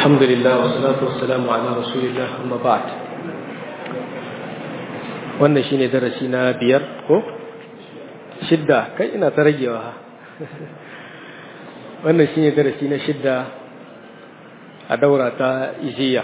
الحمد لله والصلاة والسلام على رسول الله أما بعد wannan shine darasi na biyar ko shidda kai ina ta ragewa ha wannan shine darasi na shidda a daura ta ijiya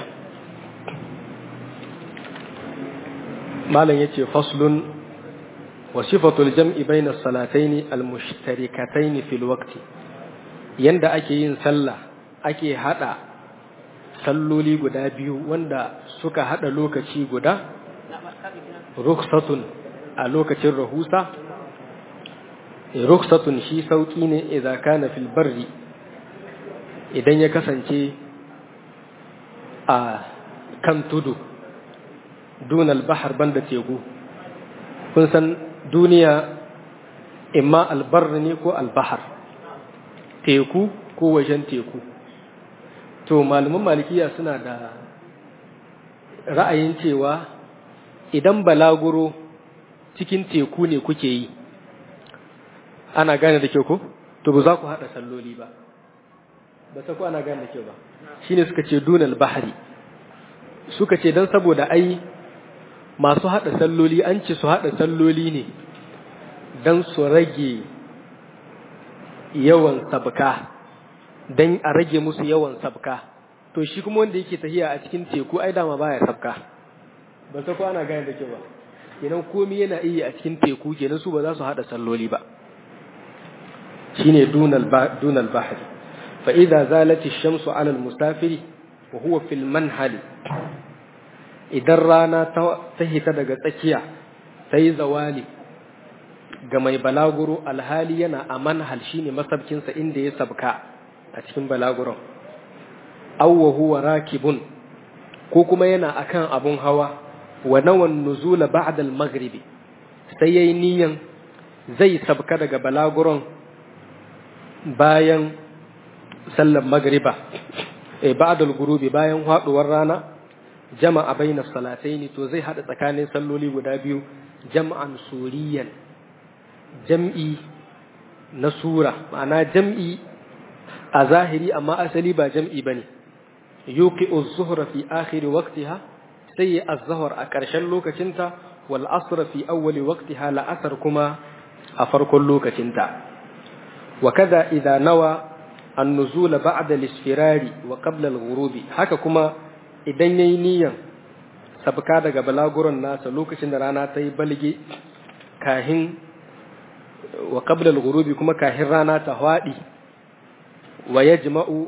malam yace faslun wa sifatul jam'i bayna salataini al-mushtarikataini fil waqti yanda ake yin sallah ake hada salloli guda biyu wanda suka hada lokaci guda ruksatun a lokacin rahusa ruksatun shi sauki ne idza kana fil barri idan ya kasance a kan tudu dunal bahar banda teku kun san duniya imma albar ne ko albahar teku ko wajen teku to malaman malikiya suna da ra'ayin cewa idan balaguro cikin teku ne kuke yi ana gane da kyau ko to ba za ku haɗa salloli ba ba ta ku ana gane da kyau ba shine suka ce dunal bahari suka ce don saboda ai masu haɗa salloli an ce su haɗa salloli ne don su rage yawan sabka don a rage musu yawan sabka to shi kuma wanda yake tahiya a cikin teku ai dama baya sabka ba ta kwana gane da ke ba kenan komi yana iya a cikin teku kenan su ba za su haɗa salloli ba shine dunal dunal bahri fa idza zalati shamsu ala al-musafiri wa huwa fil manhali idan rana ta hita daga tsakiya ta yi zawali ga mai balaguro alhali yana a manhal shine masabkinsa inda ya sabka a cikin balaguron awwa huwa rakibun ko kuma yana akan abun hawa wa nawan nuzula ba'da al-maghribi sai yayi niyan zai sabka daga balaguron bayan sallar magriba eh ba'da al-ghurubi bayan haduwar rana jama'a baina salataini to zai hada tsakanin salloli guda biyu jam'an suriyan jam'i na sura ma'ana jam'i a zahiri amma asali ba jam'i bane yuqi az-zuhra fi akhir waqtiha sai az-zuhr a ƙarshen lokacinta wal asr fi awwal waqtiha la asr kuma a farkon lokacinta wa kaza idza nawa an-nuzul ba'da al-isfirari wa qabla al-ghurubi haka kuma idan ya yi niyan sabka daga balaguron nasa lokacin da rana ta yi balge kahin wa qablal ghurubi kuma kahin rana ta hwadi wa yajma'u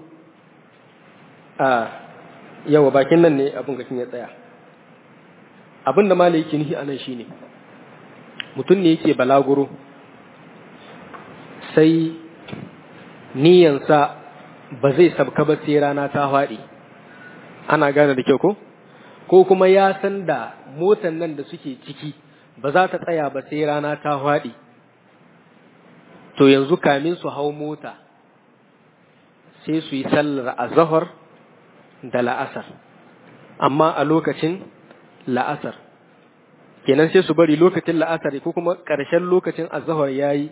a yawa bakin nan ne abin gakin ya tsaya abin da malai yake nihi anan shine mutum ne yake balaguro sai niyansa ba zai sabka ba sai rana ta hwadi ana gane da kyau ko ko kuma ya san da motan nan da suke ciki ba za ta tsaya ba sai rana ta haɗi to yanzu kamin su hau mota sai su yi sallar azahar da la'asar amma a lokacin la'asar kenan sai su bari lokacin la'asar ko kuma ƙarshen lokacin azahar ya yi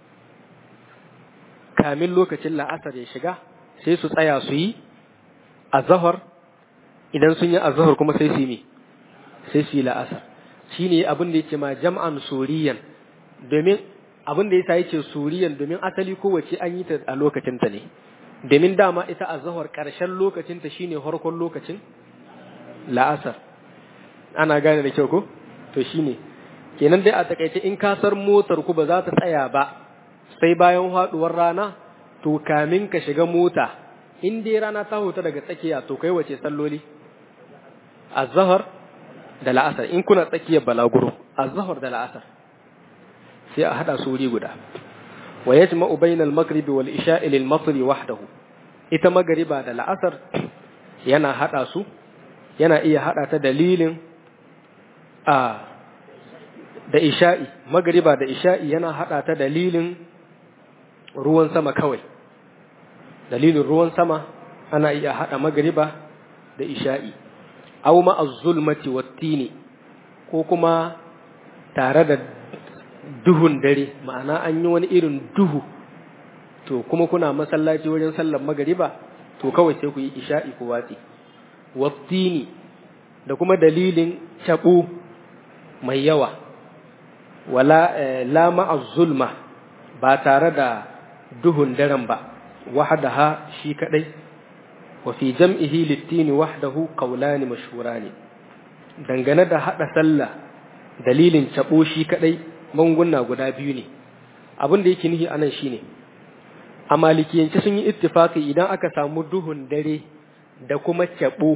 kamin lokacin la'asar ya shiga sai su tsaya su yi azahar idan sun yi azhar kuma sai su yi sai su yi la'asar shine abin da yake ma jam'an suriyan domin abin da yasa yake suriyan domin asali kowace an yi ta a lokacin ta ne domin dama ita azhar karshen lokacin ta shine harkon lokacin la'asar ana gane da kyau ko to shine kenan dai a takaice in kasar motar ku ba za ta tsaya ba sai bayan haduwar rana to kamin ka shiga mota in dai rana ta huta daga tsakiya to kai wace salloli azhar da la'asar in kuna tsakiyar balaguro azhar da la'asar sai a hada su wuri guda wa yajma'u bainal maghribi wal isha'i lil masri wahdahu ita magriba da la'asar yana hada su yana iya hada ta dalilin a da isha'i magriba da isha'i yana hada ta dalilin ruwan sama kawai dalilin ruwan sama ana iya hada magriba da isha'i aw ma az-zulmati wat-tini ko kuma tare da duhun dare ma'ana an yi wani irin duhu to kuma kuna masallaci wajen sallar magariba to kawai sai ku yi isha'i ku watsi wattini da kuma dalilin taɓo mai yawa wala la zulma ba tare da duhun daren ba wahdaha shi kadai wa fi jam'ihi littini wahdahu qawlani mashhurani dangane da hada sallah dalilin tabo shi kadai manguna guda biyu ne abin da yake nihi anan shine a malikiyance sun yi ittifaki idan aka samu duhun dare da kuma tabo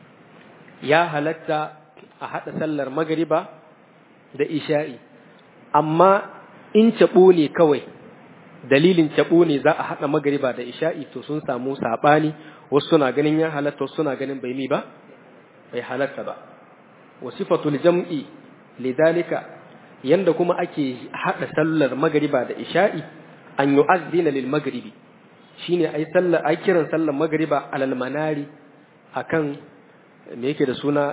ya halatta a hada sallar magriba da isha'i amma in tabo ne kawai dalilin tabo ne za a hada magriba da isha'i to sun samu sabani wasu suna ganin ya halatta wasu suna ganin bai mi ba bai halatta ba wasifatul jam'i lidalika yanda kuma ake hada sallar magriba da isha'i an yu'azzina lil maghribi shine ai sallar ai kiran sallar magriba alal manari akan me yake da suna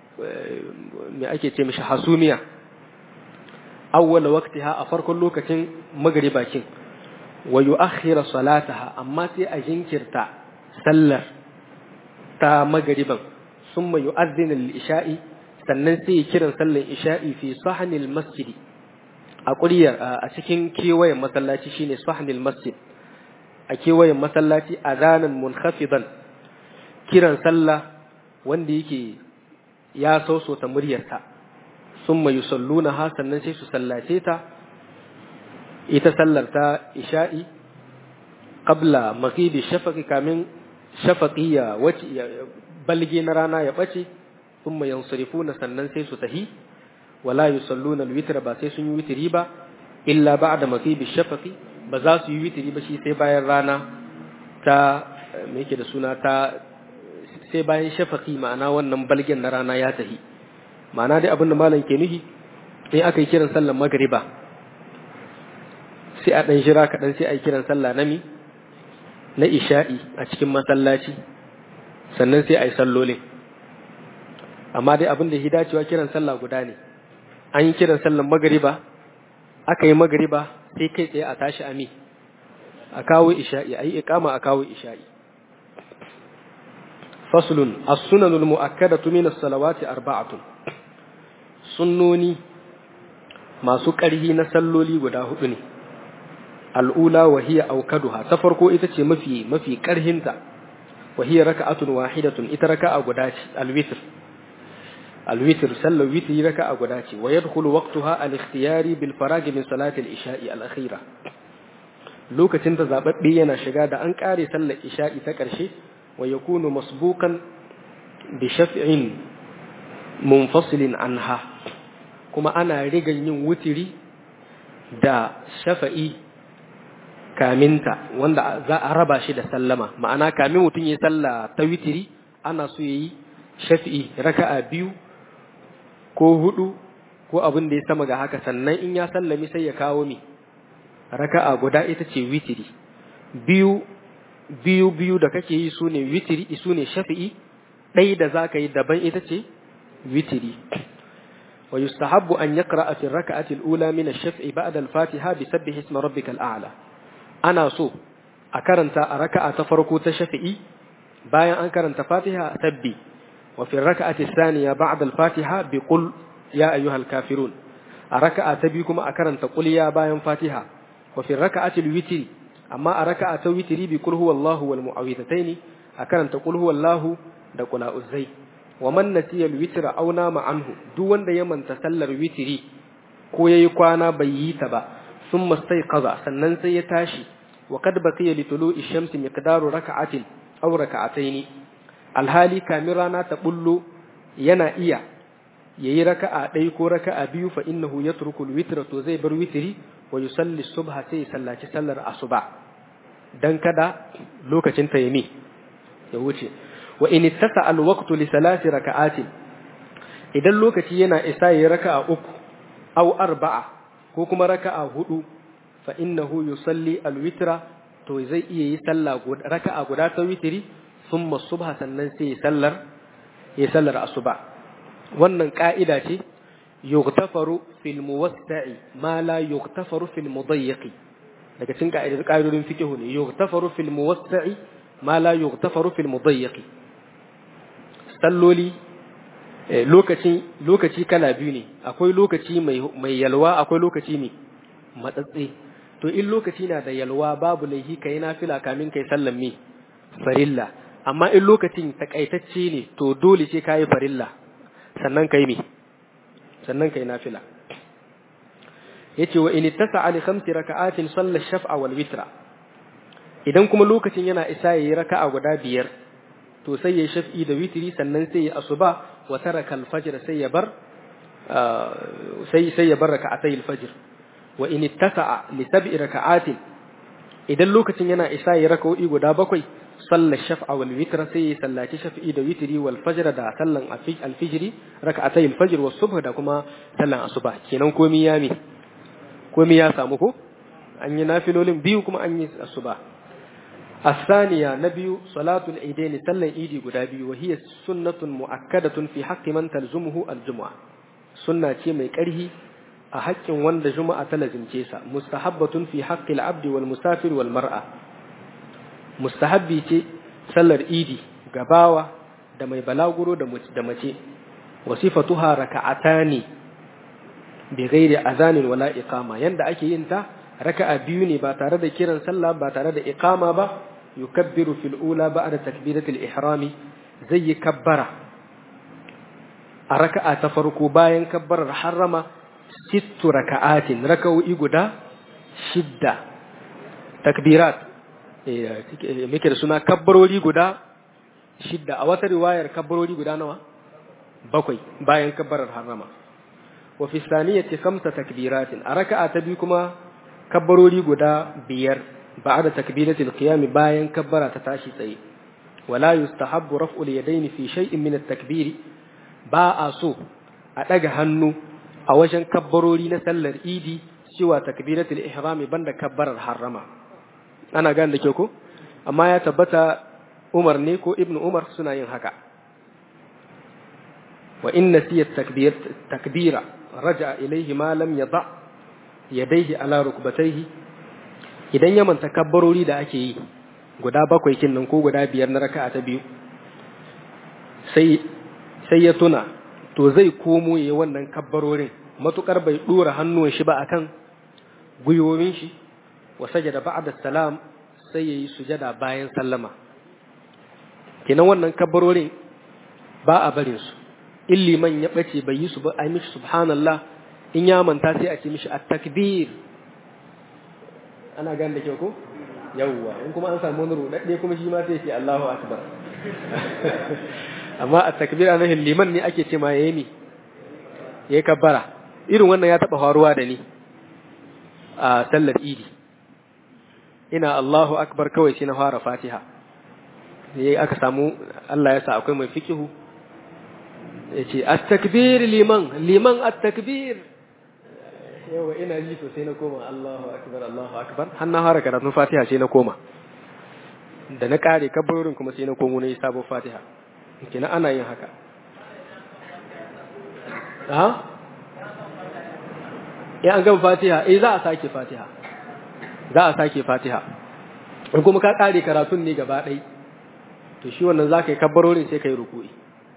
me ake ce mishi hasumiya awwal waqtiha a farkon lokacin magriba kin wa yu'akhkhira salataha amma sai a jinkirta sallar ta magriban summa yu'adhdhina lil isha'i sannan sai kiran sallar isha'i fi sahnil masjidi a ƙuryar a cikin kewayen masallaci shine sahnil masjid a kewayen masallaci azanan munhafidan kiran sallah wanda yake ya sausota muryarta sun mai yusalluna ha sannan sai su sallace ta ita sallar ta isha'i qabla maghibi shafaqi kamin shafaqi ya wace balge na rana ya bace thumma yansarifuna sannan sai su tahi wala yusalluna alwitra ba sai sun yi witri ba illa ba'da maghibi shafaqi ba za su yi witri ba shi sai bayan rana ta me yake da suna ta sai bayan shafaqi ma'ana wannan balgen na rana ya tahi ma'ana dai abin da malam ke nuhi in aka yi kiran sallar magriba sai a dan jira kaɗan sai a yi kiran sallah na mi na isha'i a cikin masallaci sannan sai a yi sallolin amma dai abin da ya dacewa kiran sallah guda ne an yi kiran sallar magariba aka yi magariba sai kai tsaye a tashi ami a kawo isha'i a yi ikama a kawo isha'i faslun as-sunanul mu'akkadatu min as-salawati arba'atun sunnoni masu ƙarhi na salloli guda hudu ne al'ula wa hiya aukaduha ta farko ita ce mafi mafi ƙarhinta wa hiya raka'atun wahidatun ita raka'a guda ce al-witr الوتر سل وتر ركعة قداتي ويدخل وقتها الاختياري بالفراغ من صلاة الإشاء الأخيرة لوكة تزابت بينا شقادة أنكاري سل الإشاء تكرشي ويكون مسبوقا بشفع منفصل عنها كما أنا رجل وتري دا شفعي kaminta wanda za a raba shi da sallama ma'ana kamin mutum ya salla ta witiri ana so yayi shafi'i raka'a biyu ko hudu ko abin da ya sama ga haka sannan in ya sallami sai ya kawo mi raka'a guda ita ce witiri biyu biyu biyu da kake yi su ne witiri su ne shafi'i ɗai da za ka yi daban ita ce witiri wa yustahabbu an yaqra'a fi raka'ati al-ula min ash-shaf'i ba'da al-fatiha bi sabbih isma rabbikal a'la ana so a karanta a raka'a ta farko ta shafi'i bayan an karanta fatiha sabbi وفي الركعة الثانية بعد الفاتحة بقل يا أيها الكافرون الركعة تبيكم أكرن تقول يا باين فاتحة وفي الركعة الوتر أما الركعة الوتر بقل هو الله والمعوذتين أكرن تقول هو الله دقل أزي ومن نسي الوتر أو نام عنه دون يمن تسلر وتري ko yayi kwana bai yi ta ba sun mastai kaza sannan sai ya tashi wa kad baqiya li tulu'i shamsi miqdaru raka'atin aw raka'ataini alhali kamin rana ta bullo yana iya yayi raka'a ɗaya ko raka'a biyu fa innahu yatruku alwitra to zai bar witri wa yusalli subha sai sallaci sallar asuba dan kada lokacin ta yami ya wuce wa in ittasa alwaqtu li salati raka'atin idan lokaci yana isa yayi raka'a uku aw arba'a ko kuma raka'a hudu fa innahu yusalli alwitra to zai iya yi sallah raka'a guda ta witri ثم الصبح sannan sai sallar ya sallar asuba wannan ka'ida ce yughtafaru fil muwassi'i ma la yughtafaru fil mudayyiqi daga cikin ka'idar ka'idodin fiqh ne yughtafaru fil muwassi'i ma la yughtafaru fil mudayyiq salloli lokaci lokaci kala biyu ne akwai lokaci mai mai yalwa akwai lokaci ne matsatse to in lokaci na da yalwa babu laihi kai nafila kamin kai sallan mi farilla amma in lokacin takaitacce ne to dole sai kai farilla sannan kai mi sannan kai nafila yace wa in ittasa li khamsi raka'atin salla shaf'a wal witra idan kuma lokacin yana isa yayi raka'a guda biyar to sai yayi shaf'i da witri sannan sai ya asuba wa taraka al fajr sai ya bar sai sai ya bar raka'atay al fajr wa in ittasa li sab'i raka'atin idan lokacin yana isa yayi raka'o'i guda bakwai salla shaf'a wal witra sai ya sallaci shaf'i da witri wal fajr da sallan al fajri raka'atay al fajr was subh da kuma sallan asuba kenan komai ya mi komai ya samu ko an yi nafilolin biyu kuma an yi asuba الثانية نبي صلاة العيدين سلا إيدي قدابي وهي سنة مؤكدة في حق من تلزمه الجمعة سنة مي كره أحق وند جمعة تلزم جيسا مستحبة في حق العبد والمسافر والمرأة مستحبي تي سلا إيدي قباوة دمي بلاغرو دمتي وصفتها ركعتان بغير أذان ولا إقامة يند أكي ينتا raka'a biyu ne ba tare da kiran sallah ba tare da iqama ba yukabbiru fil ula ba'da takbiratul ihrami zai yi kabbara a raka'a ta farko bayan kabbarar harrama sittu raka'atin raka'o'i guda shidda takbirat muke da suna kabbarori guda shidda a wata riwayar kabbarori guda nawa bakwai bayan kabbarar harrama wa fi saniyati khamsa takbiratin a raka'a ta biyu kuma kabbarori guda biyar ba'da takbiratul qiyam bayan kabbara ta tashi tsaye wala yustahabbu raf'ul yadayn fi shay'in min at-takbir ba a so a daga hannu a wajen kabbarori na sallar idi cewa takbiratul ihrami banda kabbarar harrama ana gane da ke ko amma ya tabbata Umar ne ko Ibn Umar suna yin haka wa in nasiya takbir takbira raja ilayhi ma lam yada yadaihi ala rukbatayhi idan ya manta kabbarori da ake yi guda bakwai kin nan ko guda biyar na raka'a ta biyu sai sai ya tuna to zai komo yayi wannan kabbarorin matukar bai dora hannuwan shi ba akan gwiwowin shi wa sajada ba'da salam sai yayi sujada bayan sallama kenan wannan kabbarorin ba a barin su in liman ya bace bai yi su ba ai mishi subhanallah in ya manta sai a ce mishi at-takbir ana gan da kyau ko yawwa in kuma an samu wani rudadde kuma shi ma sai ce Allahu akbar amma at-takbir ana liman ne ake ce ma yayi ni yayi kabbara irin wannan ya taba faruwa da ni a sallar idi ina Allahu akbar kawai sai na fara Fatiha yayi aka samu Allah ya sa akwai mai fikihu yace at-takbir liman liman at-takbir yawa ina ji to sai na koma Allahu akbar Allahu akbar har na fara karatun Fatiha sai na koma da na kare kabbarorin kuma sai na komo na yi sabon Fatiha kina ana yin haka ha ya an gama Fatiha eh za a sake Fatiha za a sake Fatiha in kuma ka kare karatun ne gaba ɗai to shi wannan za ka yi kabbarorin sai ka yi ruku'i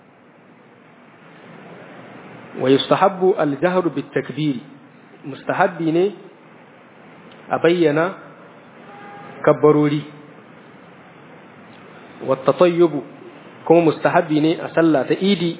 wa yustahabbu al-jahru bit-takbiri mustahabbi ne a bayyana kabbarori wata tayyubu kuma mustahabbi ne a sallah ta idi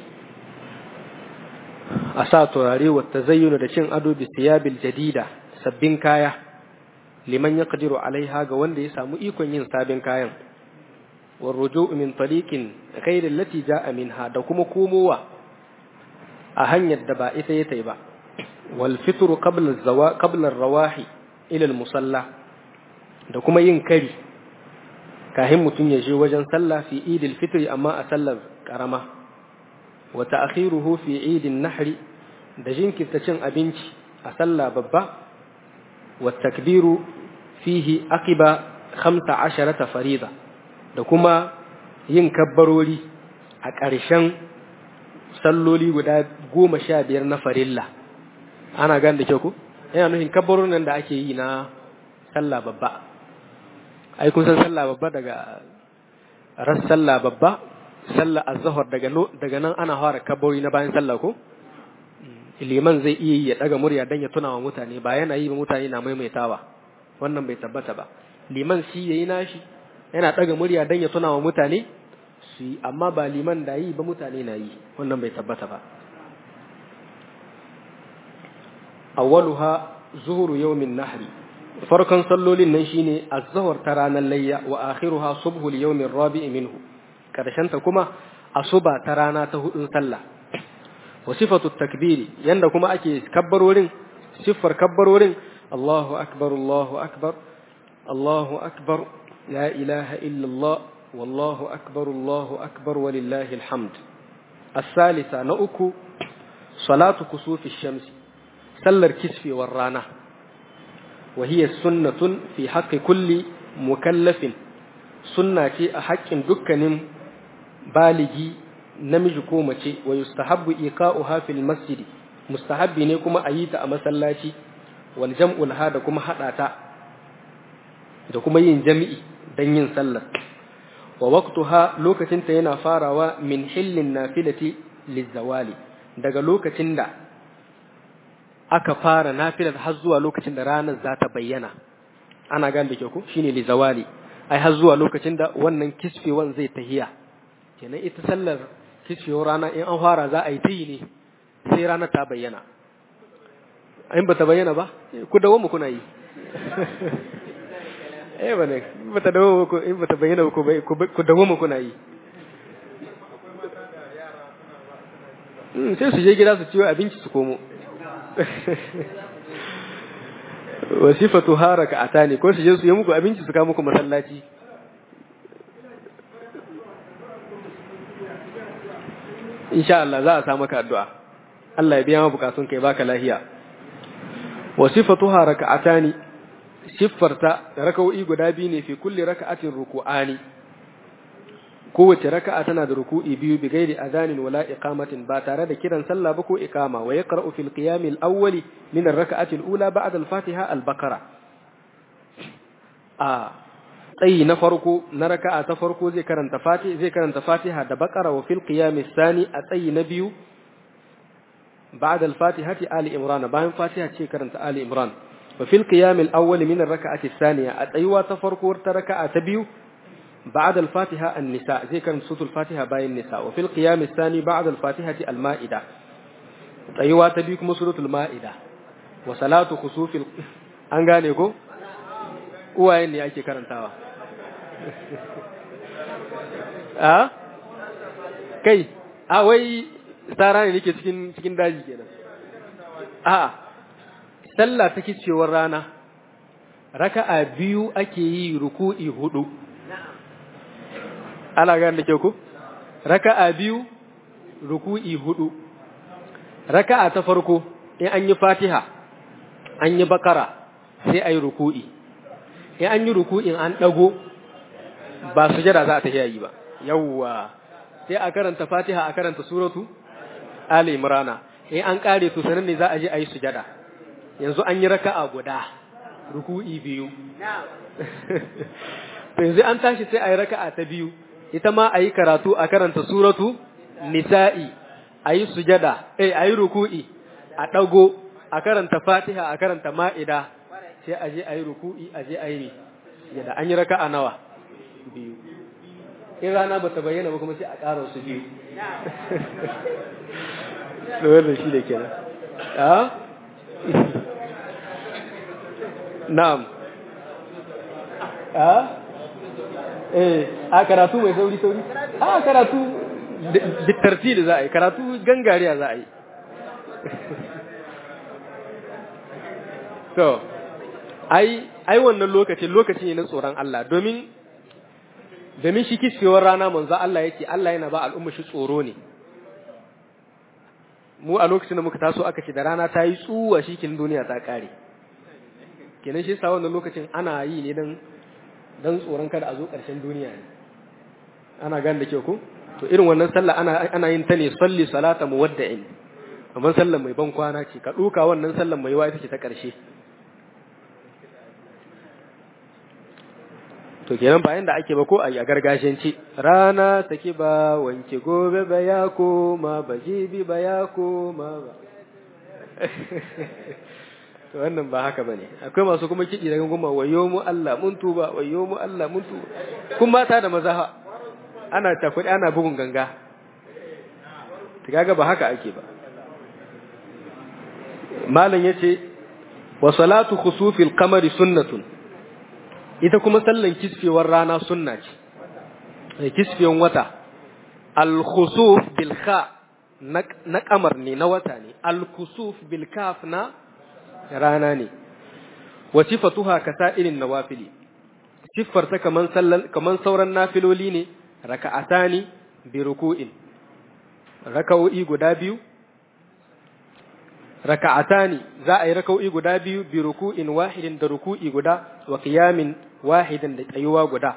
a sa turare wata zayyuna da cin ado bi siyabil jadida sabbin kaya liman ya kadiru alaiha ga wanda ya samu ikon yin sabin kayan warrujo min taliqin ghairin lati ja'a minha da kuma komowa a hanyar da ba ita ya tai ba والفطر قبل الزوا قبل الرواحي الى المصلى da kuma yin kari kahin mutum ya je wajen sallah fi idil fitri amma a sallar karama wa ta'khiruhu fi idin nahri da jinkirta cin abinci a sallah babba wa takbiru fihi aqiba 15 farida da kuma yin kabbarori a ƙarshen salloli guda goma sha biyar na farilla ana gan da kyau ko yana nufin kabbarun nan da ake yi na sallah babba ai kun san sallah babba daga ras sallah babba sallah az-zuhr daga daga nan ana fara kabbawi na bayan sallah ko liman zai iya yi ya daga murya dan ya tuna wa mutane ba yana yi ba mutane na maimaitawa wannan bai tabbata ba liman shi yayi nashi yana daga murya dan ya tuna wa mutane su yi amma ba liman da yi ba mutane na yi wannan bai tabbata ba awwaluha zuhuru yawmin nahri farkon sallolin nan shine az-zuhr ta ranar layya wa akhiruha subhu al-yawmin rabi'i minhu karshen ta kuma asuba ta rana ta hudun sallah wa sifatu takbiri yanda kuma ake kabbarorin siffar kabbarorin Allahu akbar Allahu akbar Allahu akbar la ilaha illa Allah wallahu akbar Allahu akbar walillahi alhamd الثالثة نأكو صلاة كسوف الشمس سلر كسفي والرانة وهي سنة في حق كل مكلف سنة أحق دكن بالغي namiji ko mace wa yustahabbu iqa'uha fil masjid mustahabbi ne kuma ayi ta a masallaci wal jam'u laha da kuma hada ta da kuma yin jami'i dan yin sallar wa waqtuha lokacin ta yana farawa min hillin nafilati lizawali daga lokacin da aka fara nafilar har zuwa lokacin da ranar za ta bayyana ana gane da ke ku shine lizawali ai har zuwa lokacin da wannan kisfewan zai tahiya kenan ita sallar kishiyar rana in an fara za a yi ta yi ne sai rana ta bayyana in ba ta bayyana ba ku dawo mu kuna yi eh ba ne ba ta dawo ku in ba ta bayyana ku ku dawo mu kuna yi sai su je gida su ciwo abinci su komo wasifatu haraka atani ko su je su yi muku abinci su kawo muku masallaci insha Allah za a sa maka addu'a Allah ya biya ma bukatun kai baka lahiya wa sifatuha raka'atani siffarta raka'o'i guda biyu ne fi kulli raka'atin ruku'ani kowace raka'a tana da ruku'i biyu bi gairi adhanin wala iqamatin ba tare da kiran sallah ba ko iqama wa yaqra'u fil qiyam al awwali min ar raka'ati al ula ba'da al fatiha al baqara a tsayi na farko na raka'a ta farko zai karanta fatiha zai karanta fatiha da baqara wa fil qiyam thani a tsayi na biyu ba'da al fatihati ali imran bayan fatiha ce karanta ali imran wa fil qiyam al awwal min ar raka'ati thaniya a tsayuwa ta farko ta raka'a ta biyu بعد الفاتحة النساء زي كان صوت الفاتحة باي النساء وفي القيام الثاني بعد الفاتحة المائدة أيوة تبيكم سورة المائدة وصلاة خسوف ال... أنغانيكو uwayen ne ake karantawa a kai a wai tsara ne nake cikin cikin daji kenan a sallah ta kicewar rana raka'a biyu ake yi ruku'i hudu ana gane da kyau ku raka'a biyu ruku'i hudu raka'a ta farko in an yi fatiha an yi bakara sai a yi ruku'i in an yi ruku'in an ɗago ba sujada za a tafiya yi ba yawwa sai a karanta fatiha a karanta suratu ali imrana in an kare to sanan ne za a je a yi sujada yanzu an yi raka'a guda ruku'i biyu to yanzu an tashi sai a yi raka'a ta biyu ita ma a yi karatu a karanta suratu nisa'i a yi sujada eh a yi ruku'i a ɗago a karanta fatiha a karanta ma'ida sai a je a yi ruku'i a je a yi yadda an yi raka a nawa biyu in rana ba ta bayyana ba kuma sai a ƙara su biyu da wannan shi da kenan na'am a eh a karatu mai sauri sauri a karatu da za a yi karatu gangariya za a yi to ai ai wannan lokaci lokaci ne na tsoron Allah domin domin shi kishewar rana manzo Allah yake Allah yana ba al'umma shi tsoro ne mu a lokacin da muka taso aka ce da rana ta yi tsuwa shi kin duniya ta kare kenan shi sa wannan lokacin ana yi ne dan dan tsoron kada a zo ƙarshen duniya ne ana gane da kyau ko to irin wannan sallah ana ana yin ta ne salli salata muwadda'in amma sallar mai ban kwana ce ka duka wannan sallar mai wa ita ce ta ƙarshe to to kenan bayan da ake ba ko a yi a gargajiyance rana take ba wanke gobe ba ya koma ba jibi ba ya koma ba to wannan ba haka bane akwai masu kuma kiɗi daga goma wayo mu Allah mun tuba wayo mu Allah mun tuba kun mata da maza ana takuɗi ana bugun ganga kaga ba haka ake ba malam yace wa salatu khusufil qamari sunnatun ita kuma sallan kisfewar rana sunna ce kisfewan wata al khusuf bil kha na kamar ne na wata ne al khusuf bil kaf na rana ne wa sifatuha kasairin nawafili siffar ta kaman sallan kaman sauran nafiloli ne raka'atani bi ruku'in raka'o'i guda biyu raka'atani za a yi raka'o'i guda biyu bi ruku'in wahidin da ruku'i guda wa qiyamin wahidin da tsayuwa guda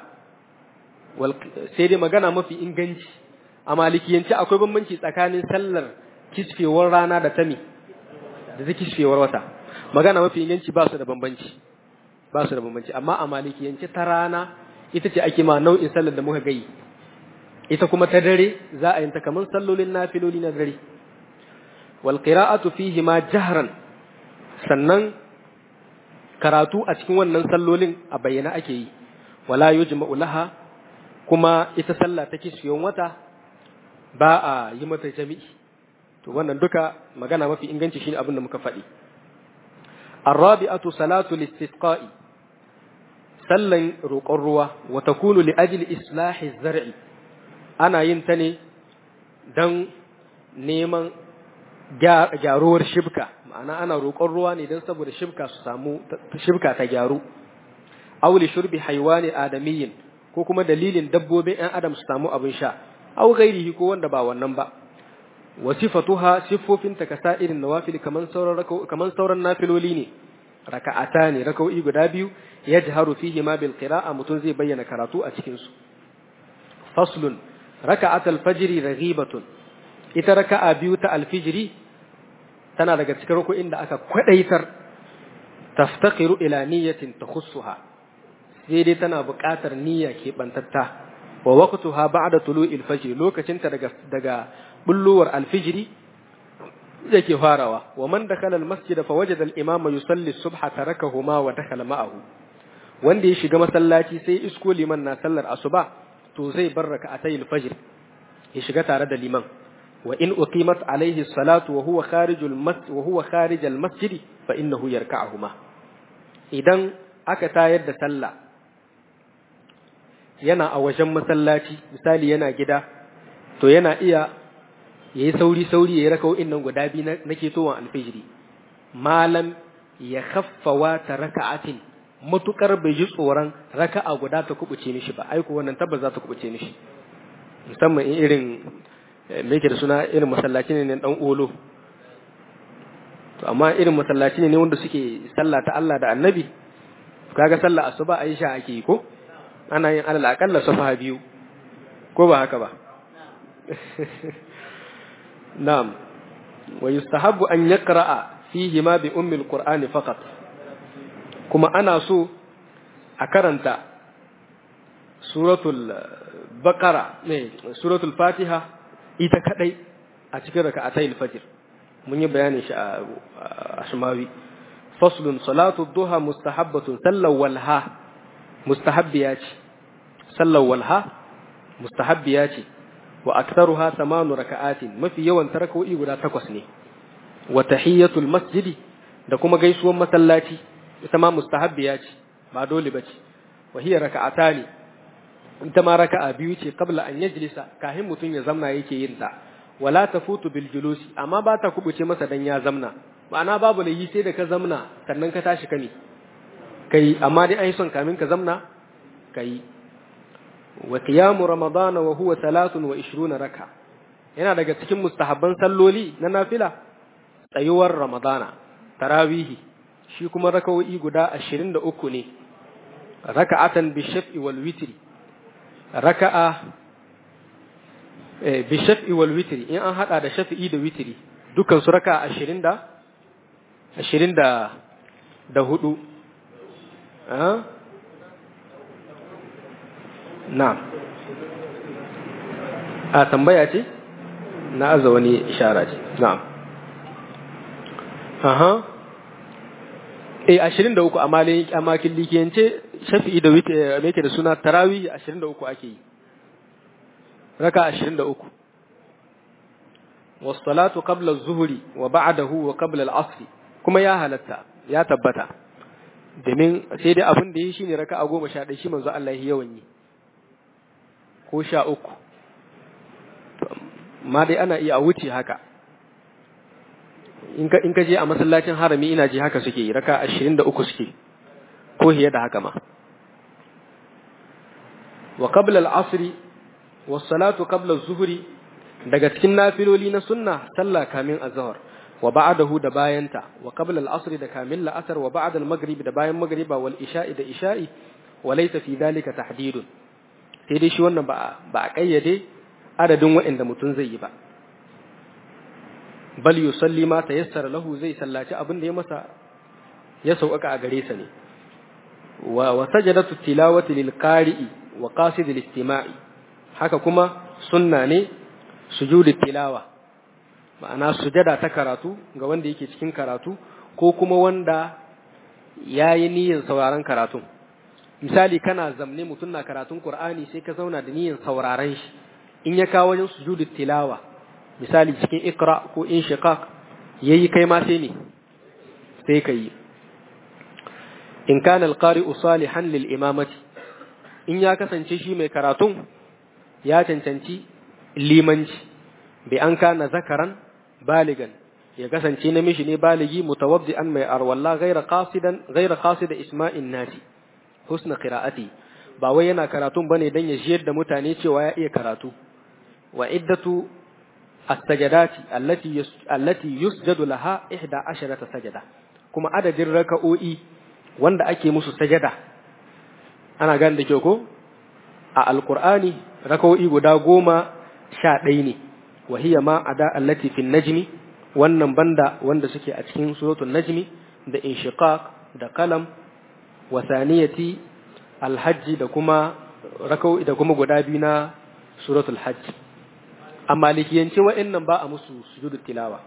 sai dai magana mafi inganci a malikiyanci akwai bambanci tsakanin sallar kisfewar rana da tami da ta kisfewar wata magana mafi inganci ba su da bambanci ba su da bambanci amma a malikiyanci ta rana ita ce ake ma nau'in sallar da muka gai ita kuma ta dare za a yi ta kamar sallolin nafiloli na dare wal qira'atu fihi ma jahran sannan karatu a cikin wannan sallolin a bayyana ake yi wala yujma'u laha kuma ita sallah ta kishiyon wata ba a yi mata jami'i to wannan duka magana mafi inganci shine abin da muka faɗi الرابعة صلاة الاستسقاء sallan roƙon ruwa wa takunu li ajli islahi zar'i ana yin ta ne don neman gyaruwar shibka ma'ana ana roƙon ruwa ne don saboda shibka su samu shibka ta gyaru auli shurbi haiwani adamiyyin ko kuma dalilin dabbobin ɗan adam su samu abin sha aw ghairihi ko wanda ba wannan ba wa sifatuha siffofin ta kasa irin nawafil kaman sauran kaman sauran nafiloli ne raka'ata ne raka'o'i guda biyu yajharu fihi ma bil qira'a mutun zai bayyana karatu a cikin su faslun raka'at al-fajr raghibatun ita raka'a biyu ta al-fajr tana daga cikin ruku'in da aka kwadaitar taftaqiru ila niyyatin takhussuha sai dai tana buƙatar niyya ke bantatta wa waqtuha ba'da tulu'il fajr lokacin ta daga daga bulluwar al-fajr yake farawa wa man dakhala al-masjid fa wajada al-imama yusalli as-subha tarakahuma wa dakhala ma'ahu wanda ya shiga masallaci sai isko liman na sallar asuba to zai bar raka'atayil fajr ya shiga tare da liman wa in uqimat alayhi salatu wa huwa kharijul masjid wa huwa kharijal masjid fa innahu yarka'uhuma idan aka tayar da sallah yana a wajen masallaci misali yana gida to yana iya yayi sauri sauri yayi raka'o'in nan guda biyu na ketowan alfijiri malam ya khaffawa ta raka'atin matukar bai ji tsoron raka'a guda ta kubuce mishi ba aiko wannan tabbas za ta kubuce mishi musamman in irin me yake da suna irin masallaci ne dan olo to amma irin masallaci ne wanda suke sallah ta Allah da Annabi kaga sallah asuba Aisha ake yi ko ana yin alal akalla safa biyu ko ba haka ba na'am wa yustahabbu an yaqra'a fihi ma bi ummi alqur'ani faqat kuma ana so a karanta suratul baqara ne suratul fatiha ita kadai a cikin raka'atayil fajr mun yi bayanin shi a ashmawi faslun salatu duha mustahabbatun sallar walha mustahabbiya ce sallar walha mustahabbiya ce wa aktharuha samanu raka'atin mafi yawan tarakoi guda takwas ne wa tahiyatul masjidi da kuma gaisuwar masallaci ita ma mustahabbiya ce ba dole bace wa hiya raka'atani ita ma raka'a biyu ce qabla an yajlisa kahin mutun ya zamna yake yin ta wala tafutu bil julusi amma ba ta kubuce masa dan ya zamna ma'ana babu layi sai da ka zamna sannan ka tashi kame kai amma dai ai son kamin ka zamna kai wa qiyamu ramadana wa huwa 23 raka yana daga cikin mustahabban salloli na nafila tsayuwar ramadana tarawihi shi kuma rakawoyi guda 23 ne raka'atan bi shaf'i wal witri raka'a bi shaf'i wal witri in an hada da shafi'i da witri dukkan su raka'a 20 da 20 da da hudu na'am a tambaya ce na aza wani ishara ce na'am aha eh 23 a malin a makin likiyance shafi'i da wite me yake da suna tarawih 23 ake yi raka 23 was-salatu qabla az-zuhri wa ba'dahu wa qabla al-'asr kuma ya halatta ya tabbata domin sai dai abin da yi shine raka 11 shi manzo Allah yawan yi ko 13 ma dai ana iya wuce haka in ka je a masallacin harami ina ji haka suke yi raka ashirin da uku suke ko hiye da haka ma wa qabla al-asr wa salatu qabla az-zuhri daga cikin nafiloli na sunna sallah kamin azhar wa ba'dahu da bayanta wa qabla al-asr da kamin la'asar wa ba'da al-maghrib da bayan maghriba wal isha'i da isha'i wa laysa fi dhalika tahdidun sai dai shi wannan ba ba a kayyade adadin waɗanda mutum zai yi ba bal yusalli ma tayassara lahu zai sallaci abin da ya masa ya sauƙaƙa a gare sa ne wa wa sajadatu tilawati lil qari'i wa qasid al istima'i haka kuma sunna ne sujudu tilawa ma'ana sujada ta karatu ga wanda yake cikin karatu ko kuma wanda yayi niyyar sauraron karatun misali kana zamne mutum na karatun qur'ani sai ka zauna da niyyar sauraron shi in ya kawo wajen sujudu tilawa misali cikin ikra ko inshiqaq yayi kai ma sai ne sai kai in kana alqari'u salihan lil imamati in ya kasance shi mai karatun ya cancanci limanci bi an kana zakaran baligan ya kasance namiji ne baligi mutawaddi'an mai arwalla ghaira qasidan ghaira qasida isma'in nasi husna qira'ati ba wai yana karatun bane dan ya jiyar da mutane cewa ya iya karatu wa iddatu as-sajadati allati allati yusjadu laha 11 sajada kuma adadin raka'o'i wanda ake musu sajada ana gane da kyau ko a alqur'ani raka'o'i guda goma sha ɗaya ne wa hiya ma ada allati fi najmi wannan banda wanda suke a cikin suratul najmi da inshiqaq da qalam wa saniyati alhajji da kuma raka'o'i da kuma guda biyu na suratul hajj amma likiyance wa'annan ba a musu sujudu tilawa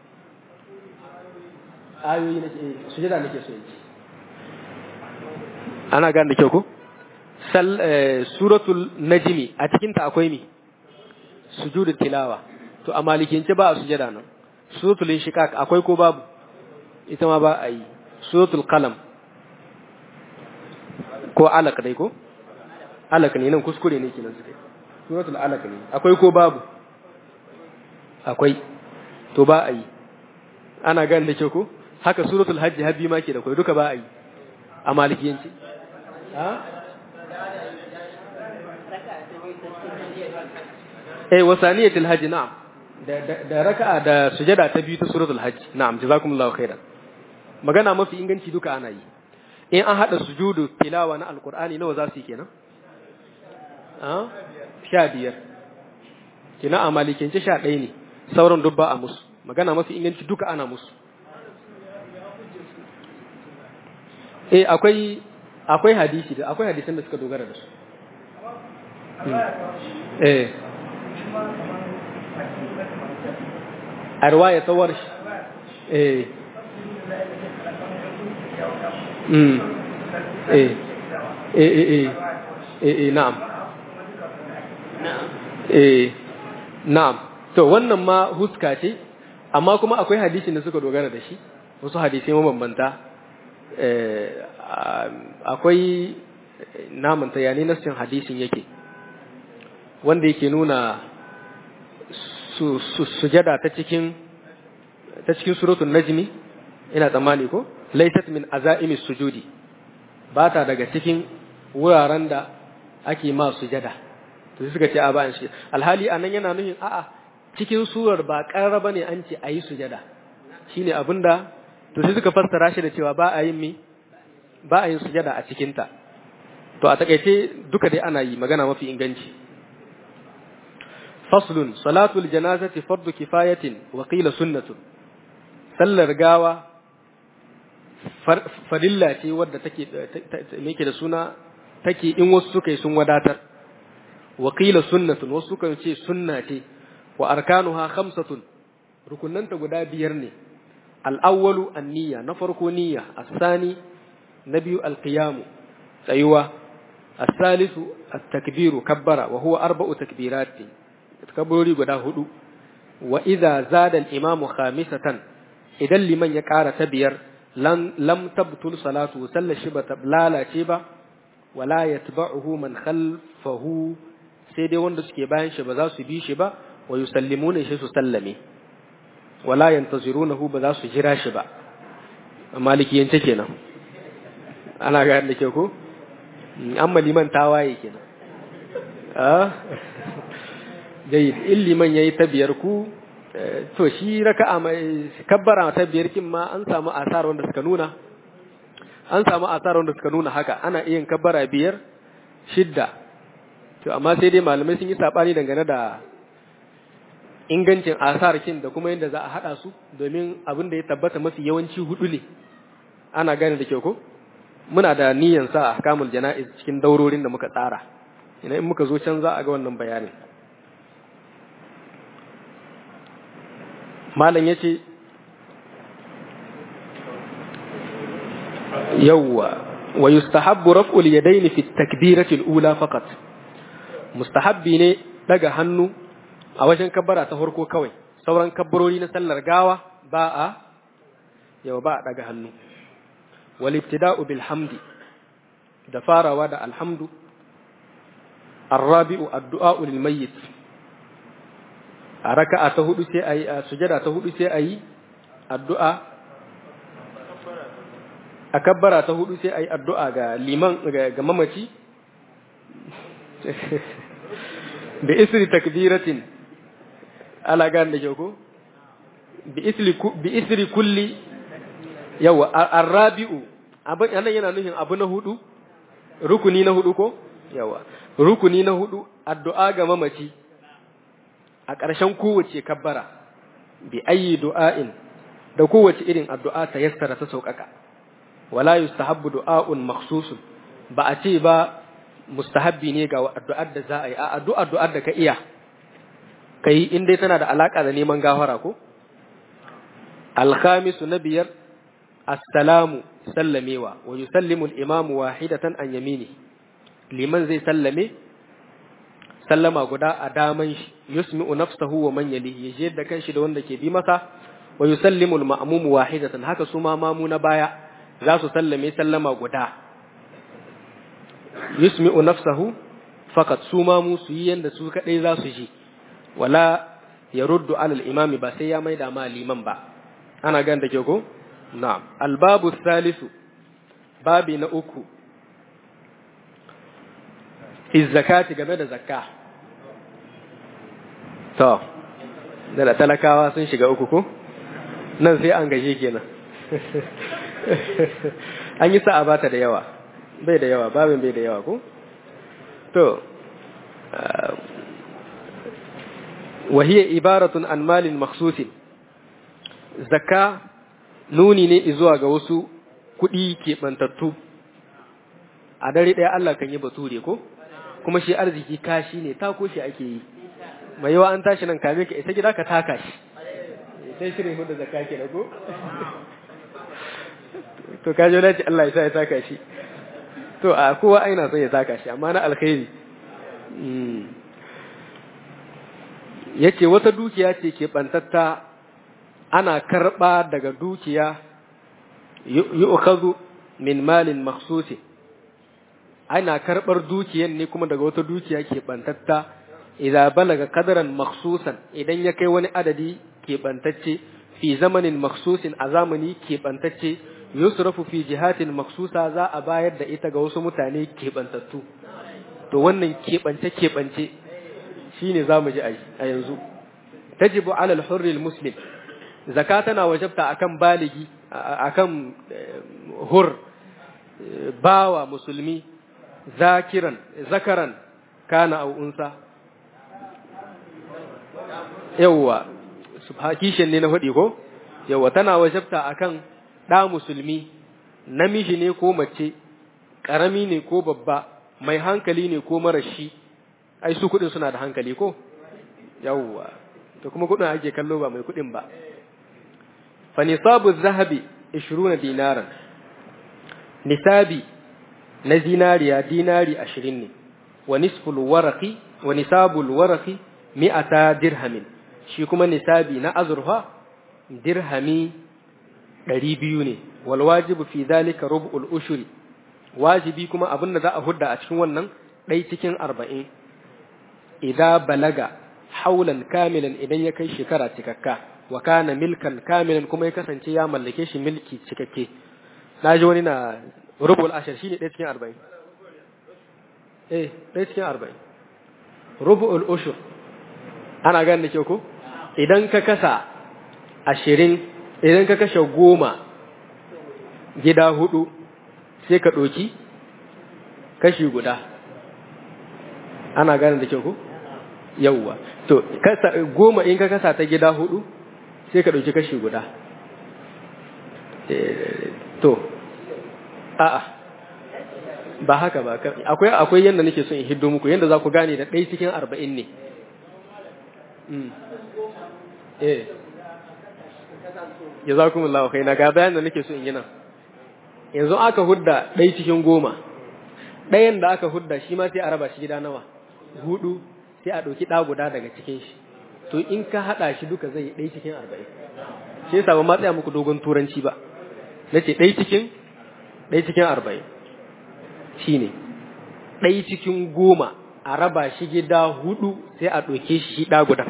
ayoyi nake sujuda nake so yake ana gane da kyau ko sal suratul najmi a cikin ta akwai mi sujudu tilawa to amma likiyance ba a sujada nan suratul inshiqaq akwai ko babu ita ma ba a yi suratul qalam ko alaq dai ko alaq ne nan kuskure ne kenan suke suratul alaq ne akwai ko babu akwai to ba a yi ana gan da ke ko haka suratul hajji habbi ma ke da kai duka ba a yi a malikiyanci ha eh wasaniyatul hajji na'am da da raka'a da sujada ta biyu ta suratul hajji na'am jazakumullahu khairan magana mafi inganci duka ana yi in an hada sujudu tilawa na alqur'ani nawa za su yi kenan a sha biyar kina a malikinci sha ɗaya ne sauran duk ba a musu magana mafi inganci duka ana musu eh akwai akwai hadisi da akwai hadisan da suka dogara da su eh a riwaya ta warshi eh mm eh eh eh eh eh na'am eh na'am to wannan ma huska ce amma kuma akwai hadisin da suka dogara da shi wasu hadisai mabambanta akwai namanta yani nassin hadisin yake wanda yake nuna sujada ta cikin ta cikin suratul najmi ina tsammani ko laysat min azaimi sujudi ba ta daga cikin wuraren da ake ma sujada to suka ce a bayan shi alhali anan yana nufin a'a cikin surar ba ƙarra bane an ce ayi sujada shine abinda to sai suka fassara shi da cewa ba a yin mi ba a yin sujada a cikin ta to a takaice duka dai ana yi magana mafi inganci faslun salatul janazati fardu kifayatin wa qila sunnatun sallar gawa farilla ce wadda take me da suna take in wasu suka yi sun wadatar wa qila sunnatun wasu kan ce sunna ce wa arkanuha khamsatun rukunanta guda biyar ne al-awwalu an-niyya na farko niyya as-sani na biyu al-qiyamu tsayuwa as-salisu at-takbiru kabbara wa huwa arba'u takbirat kabbarori guda hudu wa idza zada al-imamu khamisatan idan liman ya ƙara ta biyar lam tabtul salatu sallar shi ba ta lalace ba wala yatba'uhu man khalfahu sai dai wanda suke bayan shi ba za su bi shi ba wa yusallimuna shi su sallame wala yantazirunahu ba za su jira shi ba malikiyance kenan ana ga da ke ko amma liman tawaye kenan ah jayyid in liman yayi ta biyar ku to shi raka'a mai kabbara ta biyar kin ma an samu asar wanda suka nuna an samu asar wanda suka nuna haka ana iya kabbara biyar shidda to amma sai dai malamai sun yi sabani dangane da ingancin asar kin da kuma yadda za a hada su domin abin da ya tabbata mafi yawanci hudu ne ana gane da kyau ko muna da niyyar sa ahkamul jana'iz cikin daurorin da muka tsara ina in muka zo can za a ga wannan bayanin malam ya ce yawwa wa yustahabbu raf'ul yadaini fi takbirati al-ula faqat mustahabbi ne daga hannu a wajen kabbara ta farko kawai sauran kabbarori na sallar gawa ba a yawa ba a daga hannu wal ibtida'u bil hamdi da farawa da alhamdu الرابع الدعاء للميت a raka'a ta hudu sai ayi a sujada ta hudu sai ayi addu'a a kabbara ta hudu sai ayi addu'a ga liman ga mamaci bi isri takbiratin ala gan da ko bi isri bi isri kulli yawa arrabi'u abin anan yana nufin abu na hudu rukuni na hudu ko yawa rukuni na hudu addu'a ga mamaci a ƙarshen kowace kabbara bi ayi du'a'in da kowace irin addu'a ta yassara ta sauƙaƙa wala yustahabbu du'a'un makhsusun ba a ce ba mustahabbi ne ga addu'ar da za a yi a addu'ar du'ar da ka iya kai in dai tana da alaka da neman gafara ko alkhamisu na biyar assalamu sallamewa wa yusallimu al-imamu wahidatan an yamini liman zai sallame sallama guda a daman shi yusmi'u nafsahu wa man yalihi yaje da kanshi da wanda ke bi masa wa yusallimu al-ma'mum wahidatan haka su ma mamu na baya za su sallame sallama guda yusmi'u nafsahu fakat su mamu su yi yanda su kadai za su ji wala yaruddu ala al-imami ba sai ya maida ma liman ba ana gan da ke ko na'am al-babu thalithu babi na uku fi zakati game da zakka To, da talakawa sun shiga uku ko? Nan sai an gaje kenan. An yi sa'a bata da yawa, bai da yawa, babin bai da yawa ko? To, wahiyar ibaratun an malin maksusin, zakka nuni ne zuwa ga wasu kuɗi keɓantattu, a dare ɗaya Allah kan yi bature ko? Kuma shi arziki kashi ne, tako shi ake yi. mai yawa an tashi nan kame ka isa gida ka taka shi sai shirin hudu zakka ke ko to ka jo dace Allah ya sa ya taka shi to a kowa aina son ya taka shi amma na alkhairi yace wata dukiya ce ke bantatta ana karba daga dukiya yu'khadhu min malin makhsusi ana karbar dukiyan ne kuma daga wata dukiya ke bantatta idza balaga qadaran makhsusan idan ya kai wani adadi keɓantacce fi zamanin makhsusin a zamani keɓantacce yusrafu fi jihatin makhsusa za a bayar da ita ga wasu mutane keɓantattu to wannan keɓance keɓance shine zamu ji a yanzu tajibu ala al-hurr muslim zaka tana wajabta akan baligi akan hur bawa musulmi zakiran zakaran kana au unsa yawwa subhakishin ne na faɗi ko yawwa tana wajabta akan ɗa musulmi namiji ne ko mace ƙarami ne ko babba mai hankali ne ko marashi ai su kuɗin suna da hankali ko yawwa to kuma kuɗin ake kallo ba mai kuɗin ba fa nisabu zahabi 20 dinaran nisabi na zinariya dinari 20 ne wa nisful waraqi wa nisabul waraqi mi'ata dirhamin shi kuma nisabi na azurfa dirhami 200 ne wal wajibu fi dhalika rub'ul ushuri wajibi kuma abin da za a hudda a cikin wannan ɗai cikin arba'in idan balaga haulan kamilan idan ya kai shekara cikakka wa kana milkan kamilan kuma ya kasance ya mallake shi milki cikakke na ji wani na rubul ashar shi ne ɗaya cikin arba'in eh ɗaya cikin arba'in rubul ushur ana gane da kyau ko idan ka kasa ashirin idan ka kashe goma gida hudu sai ka ɗoki kashi guda ana gane da kyau ko yauwa to kasa goma in ka kasa ta gida hudu sai ka ɗauki kashi guda to a'a ba haka ba akwai akwai yanda nake son in hiddo muku yanda za ku gane da ɗaya cikin arba'in ne eh jazakumullahu khaina ga bayan da nake so in yi nan yanzu aka hudda ɗaya cikin goma ɗayan da aka hudda shi ma sai a raba shi gida nawa hudu sai a ɗauki ɗa guda daga cikin shi to in ka haɗa shi duka zai ɗaya cikin arba'in shi yasa ba ma tsaya muku dogon turanci ba na ce ɗaya cikin ɗaya cikin arba'in shi ne ɗaya cikin goma a raba shi gida hudu sai a ɗauke shi ɗa guda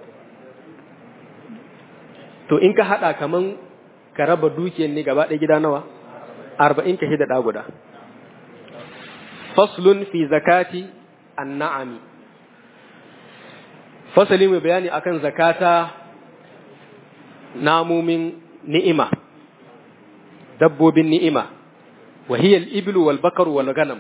to in ka haɗa kaman ka raba dukiyar ne gaba ɗaya gida nawa arba'in ka hida ɗa guda faslun fi zakati an-na'ami fasali mai bayani akan zakata namumin ni'ima dabbobin ni'ima wa hiya al-iblu wal bakaru wal ganam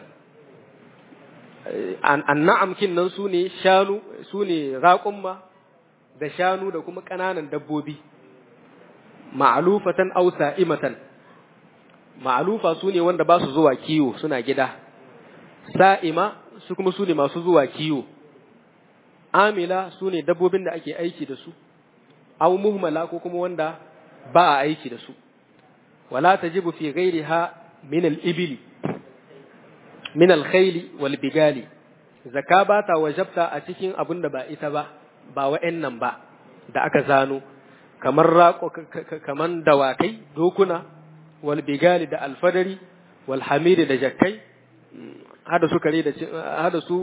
an-na'am kin nan sune shanu sune raƙumma da shanu da kuma ƙananan dabbobi ma'alufatan aw sa'imatan ma'alufa sune wanda ba su zuwa kiwo suna gida sa'ima su kuma sune masu zuwa kiwo amila su ne dabbobin da ake aiki da su, au muhmala ko kuma wanda ba a aiki da su, wala ta jibu fi gairi ha min al'ibili, min alkhaili wal bigali, zaka ba ta wajabta a cikin abin da ba ita ba, ba wa'yan nan ba, da aka zano, kamar raƙo, kamar dawakai, dokuna, wal bigali da alfadari, wal hamiri da jakkai, hada su kare da hada su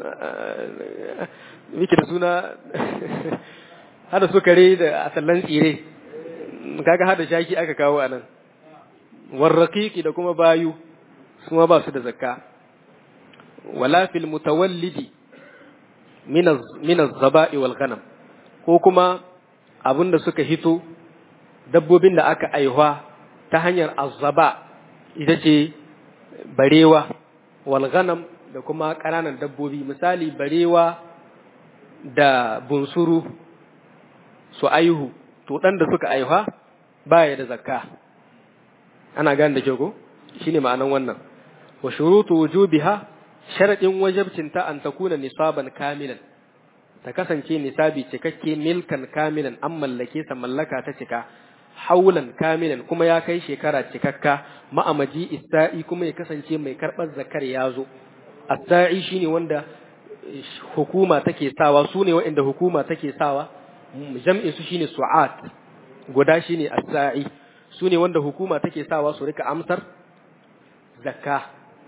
miki da suna hada su kare da asallan tsire kaga hada shaki aka kawo anan warraqiqi da kuma bayu kuma ba su da zakka wala fil mutawallidi min min az-zaba'i wal ghanam ko kuma abinda suka hito dabbobin da aka aihwa ta hanyar azzaba ita ce barewa walganam da kuma ƙananan dabbobi misali barewa da bunsuru su aihu to ɗan da suka aihuwa baya da zakka ana gane da jago shine ma'anan wannan wa shurutu wujubiha sharadin wajibcinta an takuna nisaban kamilan ta kasance nisabi cikakke milkan kamilan an mallake sa mallaka ta cika haulan kamilan kuma ya kai shekara cikakka ma'amaji isa'i kuma ya kasance mai karɓar zakar ya zo asa'i shine wanda hukuma take sawa su ne waɗanda hukuma take sawa jam'in su shine su'at guda shine asa'i su ne wanda hukuma take sawa su rika amsar zakka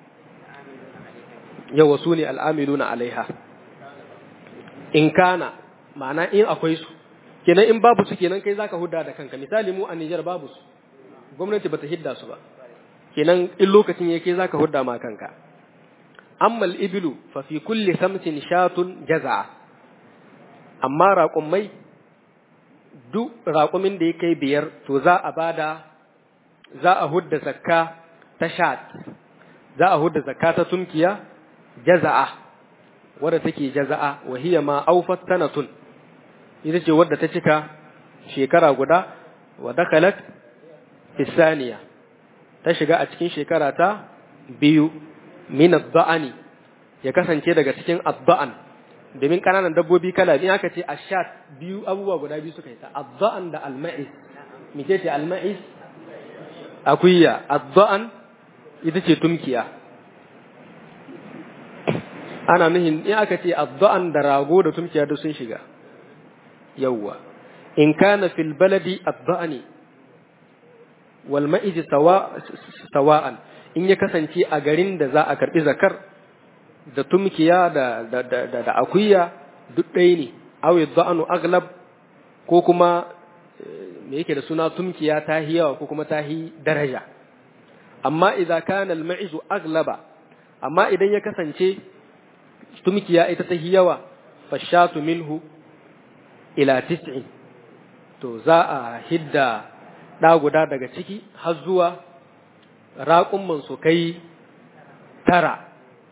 yawa su ne al'amiluna alaiha in kana ma'ana in akwai su kenan in babu su kenan kai zaka hudda da kanka misali mu a Niger babu su gwamnati bata hidda su ba kenan in lokacin yake zaka hudda ma kanka amma al-iblu fa fi kulli samtin shatun jaza'a amma raƙumai duk raƙumin da ya kai biyar to za a bada za a hudda zakka ta shat za a hudda zakka ta tunkiya jaza'a wadda take jaza'a wa hiya ma awfat sanatun ita ce wadda ta cika shekara guda wa dakalat isaniya ta shiga a cikin shekara ta biyu min adda'ani ya kasance daga cikin adda'an domin kananan dabbobi kala biyu aka ce ashat biyu abubuwa guda biyu suka yi ta adda'an da alma'is mice ce alma'is akuya adda'an ita ce tumkiya ana nuhin in aka ce adda'an da rago da tumkiya da sun shiga yawwa in kana fil baladi adda'ani wal ma'iz sawa'an in ya kasance a garin da za a karbi zakar da tumkiya da da da, da akuya duk ɗaya ne aw yadda'anu aglab ko kuma me yake da suna tumkiya ta hi yawa ko kuma ta hi daraja amma idan kana al ma'iz aglaba amma idan ya kasance tumkiya ita ta hi yawa fashatu minhu ila tis'in to za a hidda ɗa guda daga ciki har zuwa raƙumman su kai tara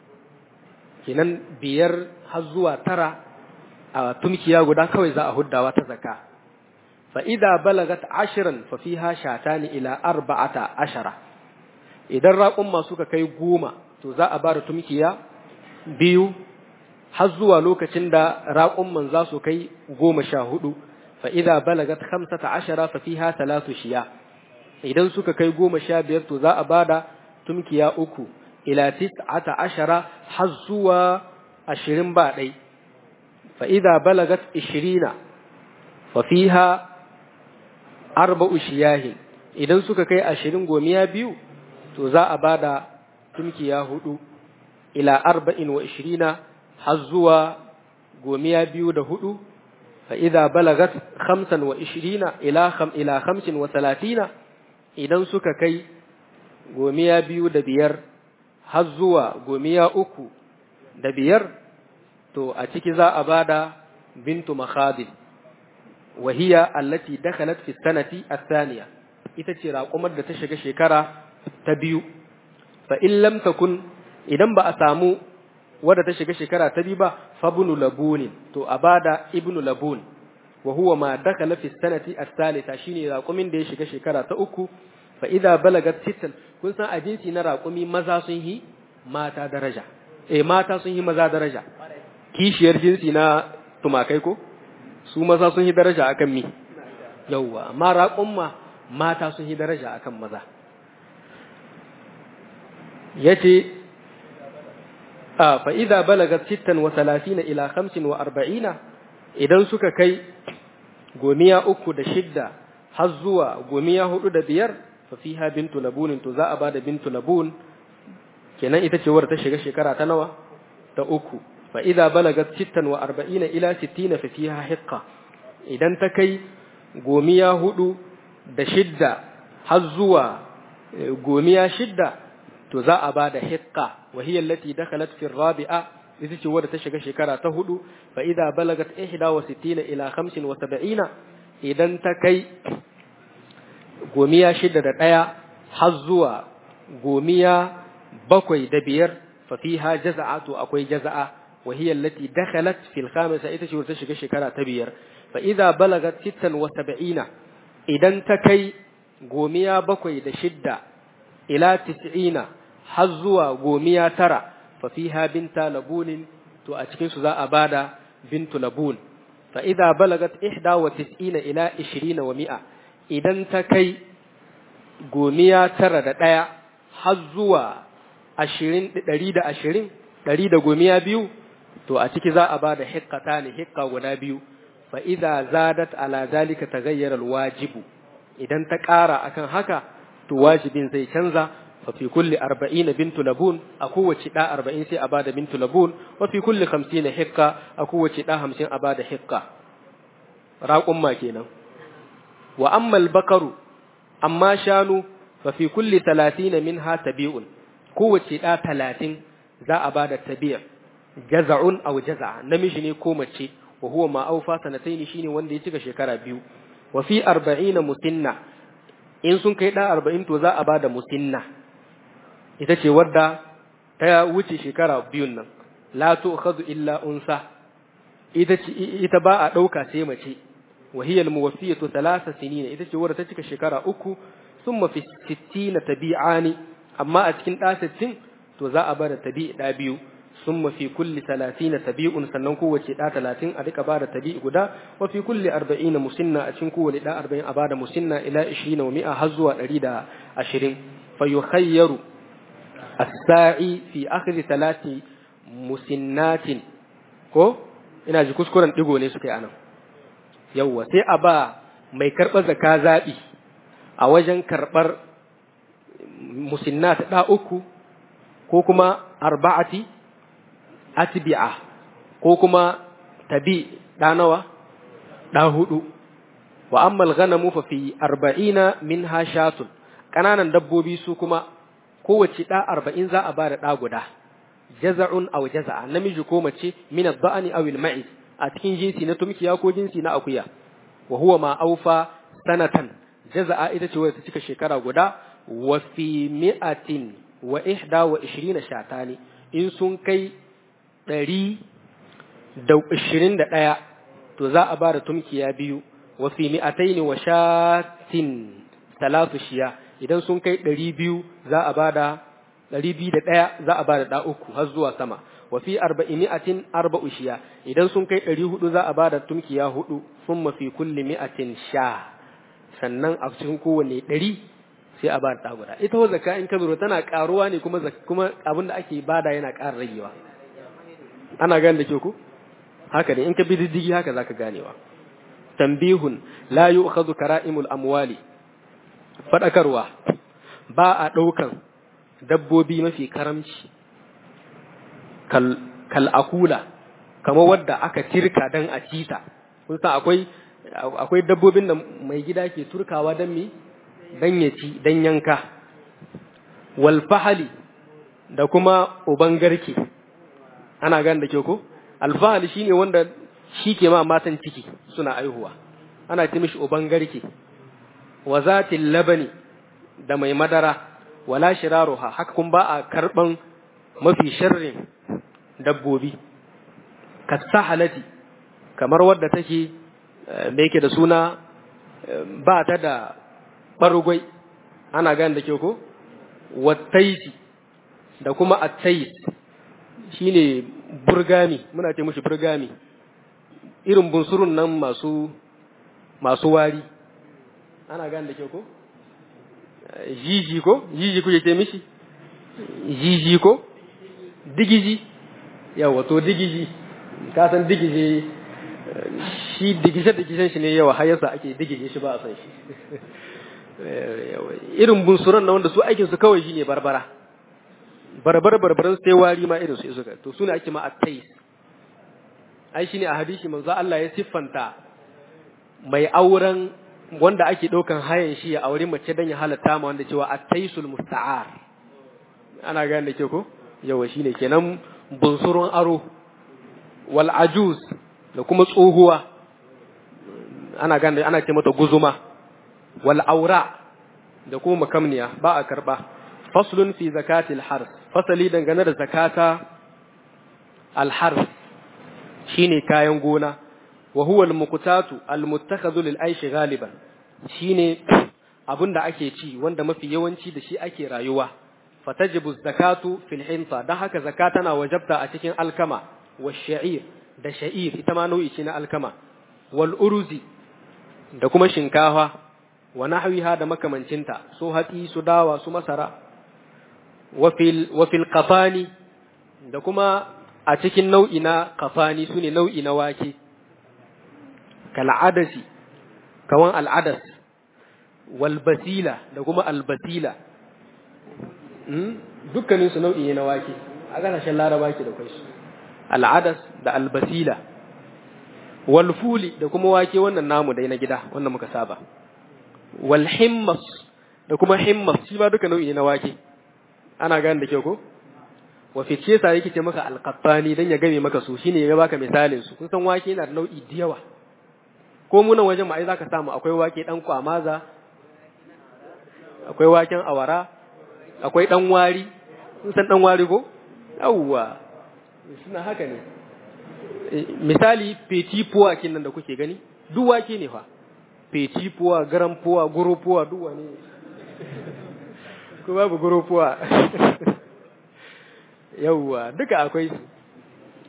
kinan biyar har zuwa tara a tumkiya guda kawai za a huddawa ta zaka fa idza balagat ashiran fa fiha shatani ila arba'ata ashara idan raƙumma suka kai goma to za a bada tumkiya biyu har zuwa lokacin da raƙumman za su kai goma sha hudu fa idza balagat khamsata ashara fa fiha thalathu shiya idan suka kai goma sha biyar to za a bada tumkiya uku ila tis'ata ashara har zuwa ashirin ba ɗai fa idza balagat ishirina fa fiha arba'u shiyahin idan suka kai ashirin gomiya biyu to za a bada tumkiya hudu ila arba'in wa ishirina har zuwa gomiya biyu da hudu fa idza balagat khamsan wa ishirina ila kham ila khamsin wa talatina idan suka kai gomiya biyu da biyar har zuwa gomiya uku da biyar to a ciki za a bada bintu makhadin wahiya allati dakhalat fi sanati athaniya ita ce raƙumar da ta shiga shekara ta biyu fa in lam takun idan ba a samu wadda ta shiga shekara ta biyu ba fabnu labunin to a bada ibnu labun wa huwa ma dakhala fi sanati athalitha shine raƙumin da ya shiga shekara ta uku fa idza balagat sittan kun san a jinsi na raƙumi maza sun yi mata daraja eh mata sun yi maza daraja kishiyar jinsi na tumakai ko su maza sun yi daraja akan mi yawwa amma raƙumma mata sun yi daraja akan maza yace a fa idza balagat sittan wa talatina ila khamsin wa arba'ina idan suka kai gomiya uku da shidda har zuwa gomiya hudu da biyar fa fiha bintu labunin to za a bada bintu labun kenan ita ce wadda ta shiga shekara ta nawa ta uku fa idza balagat sittan wa arba'ina ila sittina fa fiha hiqqa idan ta kai gomiya hudu da shidda har zuwa gomiya shidda to za a bada hiqqa wa hiya allati dakhalat fi rabi'a ita ce wadda ta shiga shekara ta hudu fa idza balagat ihda wa sittina ila khamsin wa sab'ina idan ta kai gomiya shida da ɗaya har zuwa gomiya bakwai da biyar fa fiha jaza'atu akwai jaza'a wa hiya allati dakhalat fil khamisa ita ce ta shiga shekara ta biyar fa idza balagat sittan wa sab'ina idan ta kai gomiya bakwai da shidda ila tis'ina har zuwa gomiya tara fa fiha binta labunin to a cikin su za a bada bintu labun fa idza balagat ihda wa tis'ina ila 20 wa mi'a idan ta kai gomiya tara da ɗaya har zuwa ashirin ɗari da ashirin ɗari da gomiya biyu to a ciki za a ba da hikkata ne hikka guda biyu fa idza zadat ala zalika taghayyara alwajibu idan ta ƙara akan haka to wajibin zai canza fa fi kulli arba'in bintu labun a kowace ɗa arba'in sai a ba da bintu labun wa fi kulli hamsin hikka a kowace ɗa hamsin a ba da hikka raƙumma kenan wa amma bakaru amma shanu fa fi kulli talatin minha tabi'un kowace da talatin za a bada tabi'a jaza'un aw jaza'a namiji ne ko mace wa huwa ma aufa sanataini shine wanda ya cika shekara biyu wa fi 40 musinna in sun kai da 40 to za a bada musinna ita ce wadda ta wuce shekara biyun nan la tu'khadhu illa unsa ita ita ba a dauka sai mace وهي الموفية ثلاث سنين إذا جورة تلك شكرا أكو ثم في الستين تبيعان أما أتكن آستين تزاء بار تبيع دابيو summa fi kulli 30 tabi'un sannan kowace da 30 a rika bada tabi'i guda wa fi kulli 40 musinna a cikin kowace da 40 a bada musinna ila 20 wa 100 har zuwa 120 fa yukhayyaru as-sa'i fi akhir salati musinnatin ko ina ji kuskuren digo ne suka yi anan yawwa sai a ba mai karɓar zaka zaɓi a wajen karɓar musinnat ɗa uku ko kuma arba'ati atbi'a ko kuma tabi ɗa nawa ɗa hudu wa ammal ghanamu fa fi arba'ina minha shatun ƙananan dabbobi su kuma kowace ɗa arba'in za a ba da ɗa guda jaza'un aw jaza'a namiji ko mace min ad-da'ani aw al-ma'iz a cikin jinsi na tumkiya ko jinsi na akuya wa huwa ma aufa sanatan jaza'a ita ce wadda ta cika shekara guda wa fi mi'atin wa ihda wa ishirina shatani in sun kai ɗari da ishirin da ɗaya to za a ba da tumkiya biyu wa fi mi'ataini wa shatin talatu shiya idan sun kai ɗari biyu za a ba da ɗari biyu da ɗaya za a ba da ɗa uku har zuwa sama wa fi arba'i mi'atin arba'u shiya idan sun kai ɗari hudu za a ba da tumkiya hudu sun mafi kulli mi'atin sha sannan a cikin kowane ɗari sai a ba da ɗa guda ita wa zakka in ka lura tana ƙaruwa ne kuma kuma abin da ake bada yana ƙara ragewa ana gane da ke ku haka ne in ka bi diddigi haka zaka ganewa tambihun la yu'khadhu kara'imul amwali fadakarwa ba a ɗaukan dabbobi mafi karamci kal akula kamar wadda aka tirka dan a cita kun san akwai akwai dabbobin da mai gida ke turkawa dan me dan ya ci dan yanka wal fahali da kuma uban garke ana gan da ke ko alfahali shine wanda shi ke ma matan ciki suna aihuwa ana ce mishi uban garke wa zatil labani da mai madara wala shiraruha haka kun ba a karban mafi sharrin dabbobi kasahalati kamar wadda take da yake da suna ba ta da barugwai ana gane da ke ko wattaisi da kuma attais shine burgami muna ce mushi burgami irin bunsurun nan masu masu wari ana gane da ke ko jiji ko jiji kuke ce mishi jiji ko digiji yawa to digiji ka san digiji shi digije digijen shi ne yawa har yasa ake digije shi ba a san shi irin bunsuran na wanda su aikin su kawai shine barbara barbar barbaran sai wari ma irin su isu to sune ake ma at-tais ai shine a hadisi manzo Allah ya siffanta mai auren wanda ake ɗaukan hayan shi ya aure mace don ya halatta ma wanda cewa attaisul musta'ar ana gane da ke ko yawa shine kenan bunsurun aro wal ajuz da kuma tsohuwa ana gane ana ce mata guzuma wal aura da kuma makamniya ba a karba faslun fi zakatil hars fasali dangane da zakata al hars shine kayan gona wa huwa al-muqtatu al-muttakhadhu lil aishi ghaliban shine abinda ake ci wanda mafi yawanci da shi ake rayuwa fatajibu zakatu fil hinta dan haka zakata na wajabta a cikin alkama wa sha'ir da sha'ir ita ma nau'i ce na alkama wal uruzi da kuma shinkafa wa nahwiha da makamancinta su hatsi su dawa su masara wa fil wa fil qafani da kuma a cikin nau'i na qafani sune nau'i na wake kal'adasi kawan al'adas wal basila da kuma albasila dukkanin su nau'i ne na wake a kasashen laraba ke da kai su al'adas da albasila wal fuli da kuma wake wannan namu dai na gida wannan muka saba wal himmas da kuma himmas shi ba duka nau'i ne na wake ana gane da kyau ko wa fice sa yake ce maka alqattani dan ya game maka su shine ya baka misalin su kun san wake yana da nau'i da yawa ko munan wajen ma ai zaka samu akwai wake dan kwamaza akwai waken awara akwai dan wari kun san dan wari ko yawwa suna haka ne misali petit pois kinan da kuke gani duk wake ne fa petit pois garan pois goro pois duk wani ko babu goro pois yawwa duka akwai su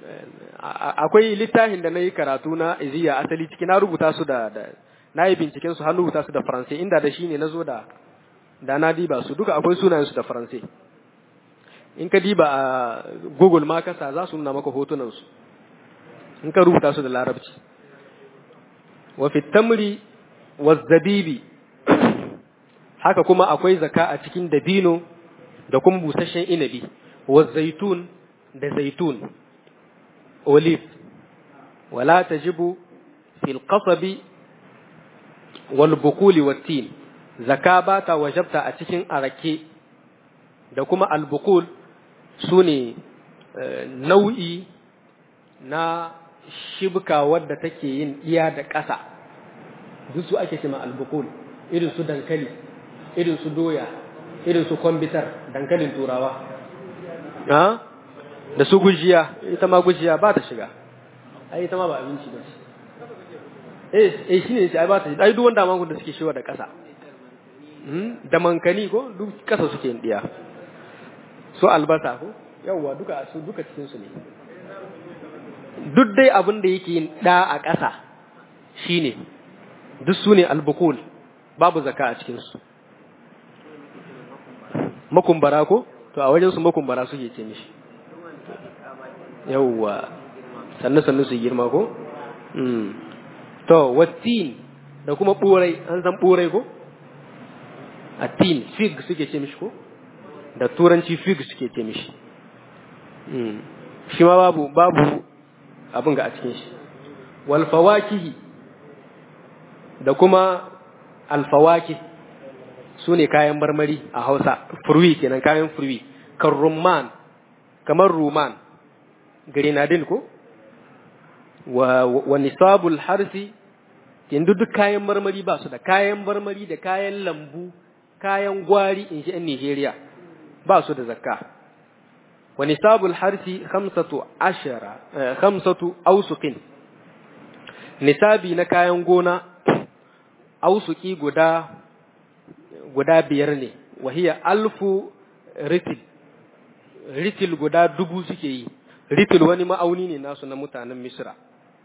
akwai littafin da na yi karatu na iziya asali ciki na rubuta su da na yi binciken su har rubuta su da faransai inda da shi ne na zo da da na diba su duka akwai sunayen su da faransai in ka diba a google ma kasa za su nuna maka hotunan su in ka rubuta su da larabci wa fi tamri wa zabibi haka kuma akwai zaka a cikin dabino da kuma busasshen inabi wa zaitun da zaitun olive wala tajibu fil qasabi wal bukuli wat tin zaka ba ta wajabta a cikin arake da kuma al bukul sune nau'i na shibka wadda take yin iya da ƙasa duk su ake cewa al bukul irin su dankali irin su doya irin su kwambitar dankalin turawa da su gujiya ita ma gujiya ba ta shiga ai ita ma ba abinci ba ce eh eh shine shi ai ba ta ai duk wanda mangun da suke shiwa da ƙasa da mankani ko duk ƙasa suke yin diya so albasa ko yawwa duka su duka cikin su ne duk dai abin da yake yin da a ƙasa shine duk su ne albukul babu zaka a cikin su makumbara ko to a wajen su makumbara suke ce mishi yawwa sannu sannu su girma ko to wattin da kuma burai an san burai ko attin fig suke ce mishi ko da turanci fig suke ce mishi shi ma babu babu abin ga a cikin shi wal fawakihi da kuma alfawaki su ne kayan marmari a hausa furwi kenan kayan furwi kan rumman kamar ruman grenadine ko wa, wa nisabul harsi yanzu duk kayan marmari ba su da kayan marmari da kayan lambu kayan gwari in shi ‘yan Nijeriya ba su da zakka wa nisabul harsi khamsatu ashara khamsatu ausuqin nisabi na kayan gona ausuki guda guda biyar ne wahiya alfu ritil ritil guda dubu suke yi ritil wani ma'auni ne nasu na mutanen misra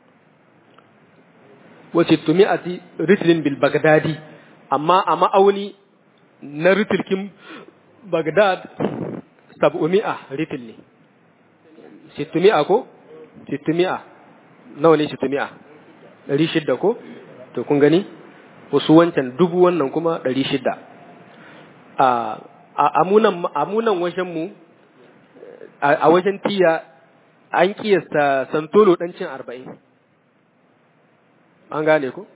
wace tumi'ati ritilin bil bagdadi amma a ma'auni na ritilkin bagdad sab'umi'a ritil ne sittumi'a ko sittumi'a nawa ne sittumi'a ɗari shidda ko to kun gani wasu wancan dubu wannan kuma ɗari shidda a amunan wajenmu a wajen tiya an kiyasta santolo ɗan cin arba'in an gane ku?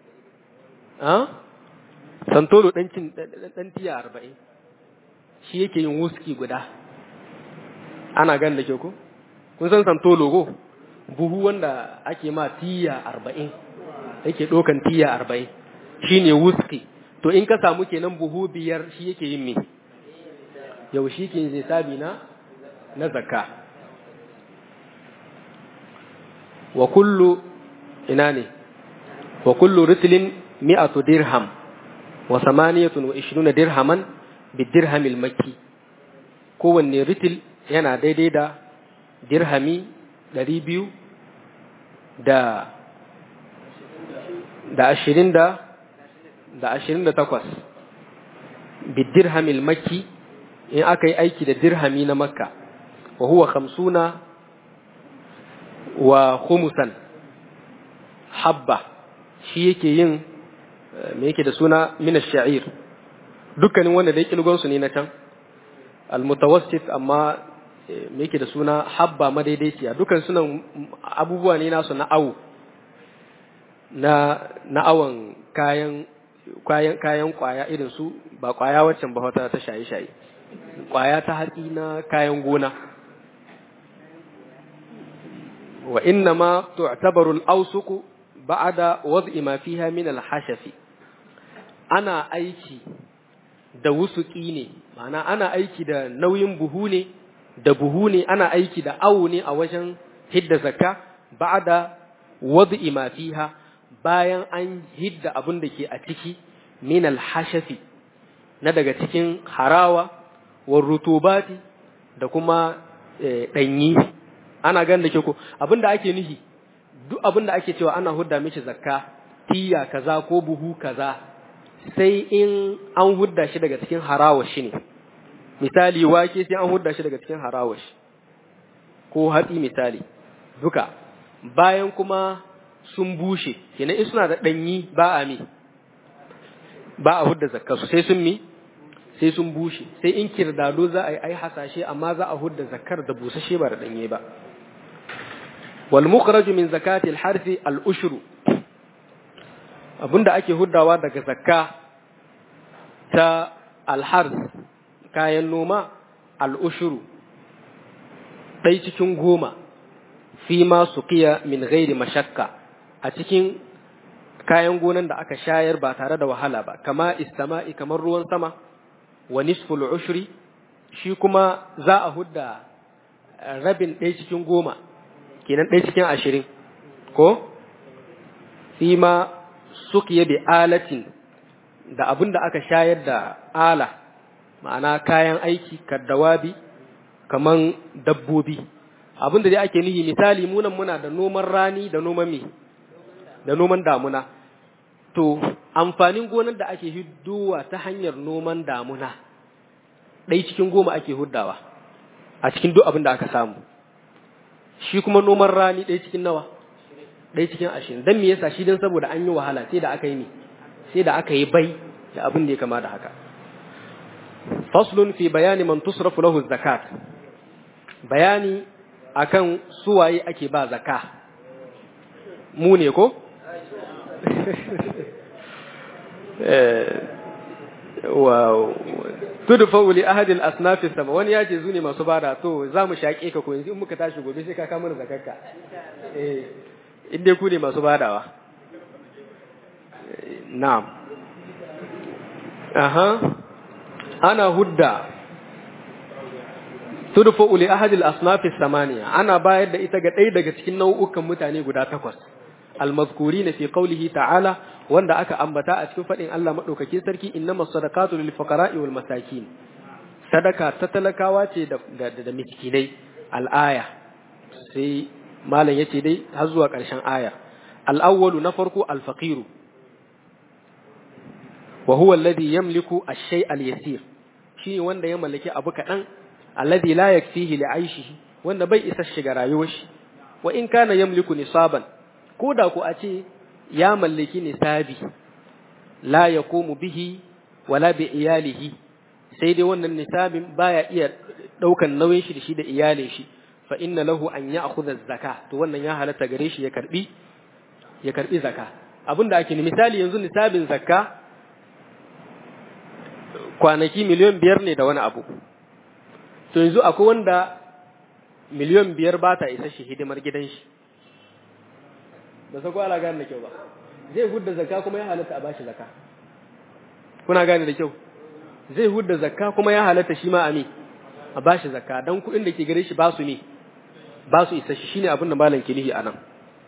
santolo ɗan cin ɗan tiya arba'in shi yake yin wuski guda ana gan da ke ku? kun san santolo ko buhu wanda ake ma tiya arba'in yake ɗaukan tiya arba'in shi ne wuski to in ka samu kenan buhu biyar shi yake yin me yau shi ke nisabi na na zakka wa kullu ina ne wa kullu ritlin mi'atu dirham wa samaniyatun wa ishruna dirhaman bi dirhamil makki kowanne ritil yana daidai da dirhami ɗari biyu da da ashirin da da ashirin da takwas bi dirhamil makki in aka yi aiki da dirhami na makka wa huwa khamsuna wa khumusan habba shi yake yin me yake da suna min ash-sha'ir dukkanin wanda dai kilgon su ne na can al-mutawassit amma me yake da suna habba madaidaiciya dukkan sunan abubuwa ne nasu na awu na na awan kayan kayan kayan kwaya irin su ba kwaya waccan ba wata ta shaye-shaye kwaya ta hatsi na kayan gona wa inna ma tu'tabaru al-awsuq ba'da wad'i ma fiha min al-hashafi ana aiki da wusuki ne ma'ana ana aiki da nauyin buhu ne da buhu ne ana aiki da awo ne a wajen hidda zakka ba'da wad'i ma fiha bayan an hidda abin da ke a ciki min al-hashafi na daga cikin harawa war rutubati da kuma ɗanyi ana gan da ke ko abinda ake nihi duk abinda ake cewa ana hudda mishi zakka tiya kaza ko buhu kaza sai in an hudda shi daga cikin harawashi ne misali wake sai an hudda shi daga cikin harawashi ko hatsi misali duka bayan kuma sun bushe kenan in suna da danyi ba a mi ba a hudda zakka su sai sun mi sai sun bushe sai in kirdado za a yi ai hasashe amma za a hudda zakkar da busashe ba da danye ba wal mukhraju min zakati al harfi al ushru abinda ake huddawa daga zakka ta al harf kayan noma al ushru dai cikin goma fi ma suqiya min ghairi mashakka a cikin kayan gonan da aka shayar ba tare da wahala ba kama istama'i kamar ruwan sama wa nisful ushri shi kuma za a hudda rabin ɗaya cikin goma kenan ɗaya cikin ashirin ko fi ma sukiya bi alatin da abin da aka shayar da ala ma'ana kayan aiki kaddawabi kaman dabbobi abin da dai ake nihi misali munan muna da noman rani da noman mi da noman damuna to amfanin gonar da ake hiddowa ta hanyar noman damuna ɗai cikin goma ake huddawa a cikin duk abin da aka samu shi kuma noman rani ɗai cikin nawa ɗai cikin ashirin don me yasa shi don saboda an yi wahala sai da aka yi ne sai da aka yi bai da abin da ya kama da haka faslun fi bayani man tusrafu lahu zakat bayani akan suwaye ake ba zaka mu ne ko wow tudfa li ahad al asnaf sama wani yace zune masu bada to zamu shake ka ko yanzu in muka tashi gobe sai ka kama mana zakarka eh inda ku ne masu badawa na'am aha ana hudda tudfa li ahad al asnaf samaniya ana bayar da ita ga ɗaya daga cikin nau'ukan mutane guda takwas المذكورين في قوله تعالى wanda aka ambata a cikin faɗin Allah maɗaukakin sarki innamas sadaqatu lil fuqara'i wal masakin sadaka ta talakawa ce da da miskinai al-aya sai malam yace dai har zuwa ƙarshen aya al-awwalu na farko al-faqiru wa huwa alladhi yamliku ash-shay' al-yasir shi wanda ya mallaki abu kaɗan alladhi la yakfihi li 'aishihi wanda bai isa shiga rayuwar shi wa in kana yamliku nisaban ko da ku a ce ya mallaki nisabi la ya komu bihi wala bi iyalihi sai dai wannan nisabin baya iya ɗaukan nauyin shi da shi da iyalin shi fa inna lahu an ya akhudha zaka to wannan ya halatta gare shi ya karbi ya karbi zaka abinda ake ni misali yanzu nisabin zakka kwanaki miliyan biyar ne da wani abu to yanzu akwai wanda miliyan biyar ba ta isa shi hidimar gidan shi ba sa ala gane da kyau ba zai hudda zakka kuma ya halatta a bashi zakka kuna gane da kyau zai hudda zakka kuma ya halatta shi ma a me a bashi zakka dan kuɗin da ke gare shi ba su ne ba su isa shi shine abin da malam ke nihi anan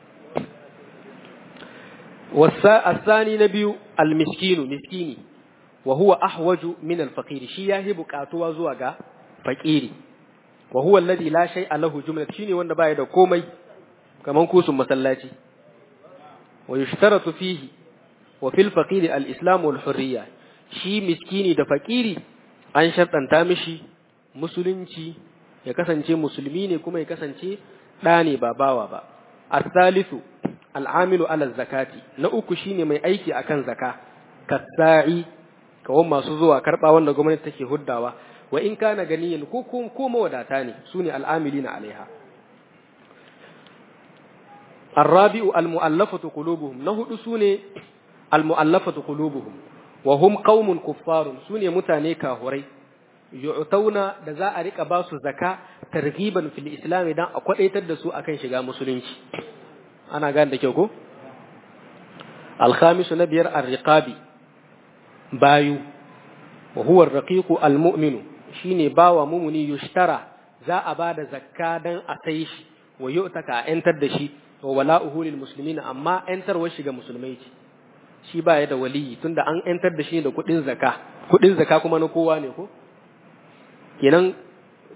wasa asani na biyu almiskinu miskini wa huwa ahwaju min alfaqir shi yahi buƙatuwa zuwa ga faqiri wa huwa alladhi la shay'a lahu jumlat shine wanda baya da komai kaman kusun masallaci ويشترط فيه وفي الفقير الإسلام والحرية shi miskini da fakiri an sharɗanta mishi musulunci ya kasance musulmi ne kuma ya kasance ɗa ne ba bawa ba asalisu al'amilu ala zakati na uku shine mai aiki akan zaka kasa'i kawon masu zuwa karɓa wanda gwamnati take huddawa wa in kana ganiyan ko ko mawadata ne su ne al'amilina alaiha الرابع المؤلفة قلوبهم نهد سوني المؤلفة قلوبهم وهم قوم كفار سوني متاني كاهوري يعطون دزا أريك باسو زكاة ترغيبا في الإسلام دان أقوى يتدسو أكن شغا مسلمش أنا قال لك يوكو الخامس نبير الرقابي بايو وهو الرقيق المؤمن شيني باوا مؤمني يشترى za a ba da zakka dan a sai shi wa yu'taka a 'yantar da shi wa wala'uhu lil muslimina amma yantarwar shi ga musulmai ce shi ba ya da waliyi tunda an yantar da shi da kuɗin zaka kuɗin zaka kuma na kowa ne ko kenan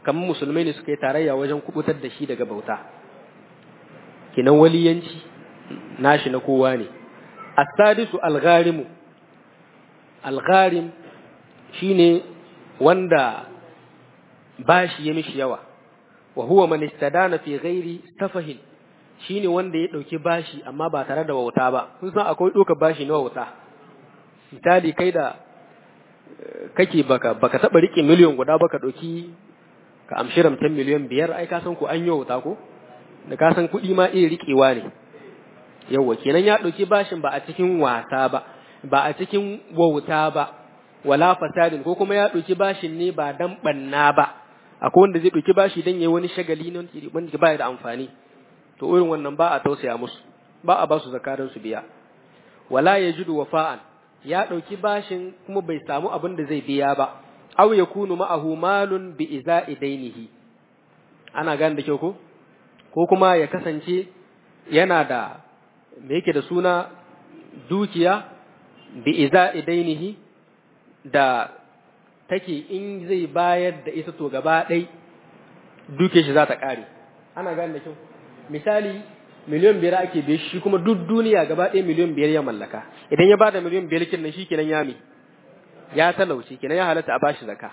kamar musulmai ne suka yi tarayya wajen kubutar da shi daga bauta kinan waliyanci nashi na kowa ne as-sadisu al-gharimu al-gharim shine wanda bashi ya mishi yawa wa huwa man istadana fi ghairi safahin shine wanda ya dauki bashi amma ba tare da wauta ba kun san akwai doka bashi na wauta misali kai da kake baka baka taba rike miliyan guda baka dauki ka amshi ramtan miliyan biyar ai ka san ku an yi wauta ko da ka san kuɗi ma iya rikewa ne yawa kenan ya dauki bashin ba a cikin wasa ba ba a cikin wauta ba wala fasadin ko kuma ya dauki bashin ne ba dan banna ba akwai wanda zai dauki bashi dan yayi wani shagali ne wanda ba da amfani to irin wannan ba a tausaya musu ba a ba su zakarin su biya wala yajidu wafa'an ya dauki bashin kuma bai samu abin da zai biya ba aw yakunu ma'ahu malun bi iza'i dainihi ana gane da kyau ko ko kuma ya kasance yana da me yake da suna dukiya bi iza'i dainihi da take in zai bayar da ita to gaba ɗai duke shi za ta ƙare ana gane da kyau misali miliyan biyar ake biye shi kuma duk duniya gaba ɗaya miliyan biyar ya mallaka idan ya bada miliyan biyar kin nan shi kenan ya mi ya talauci kenan ya halatta a bashi zaka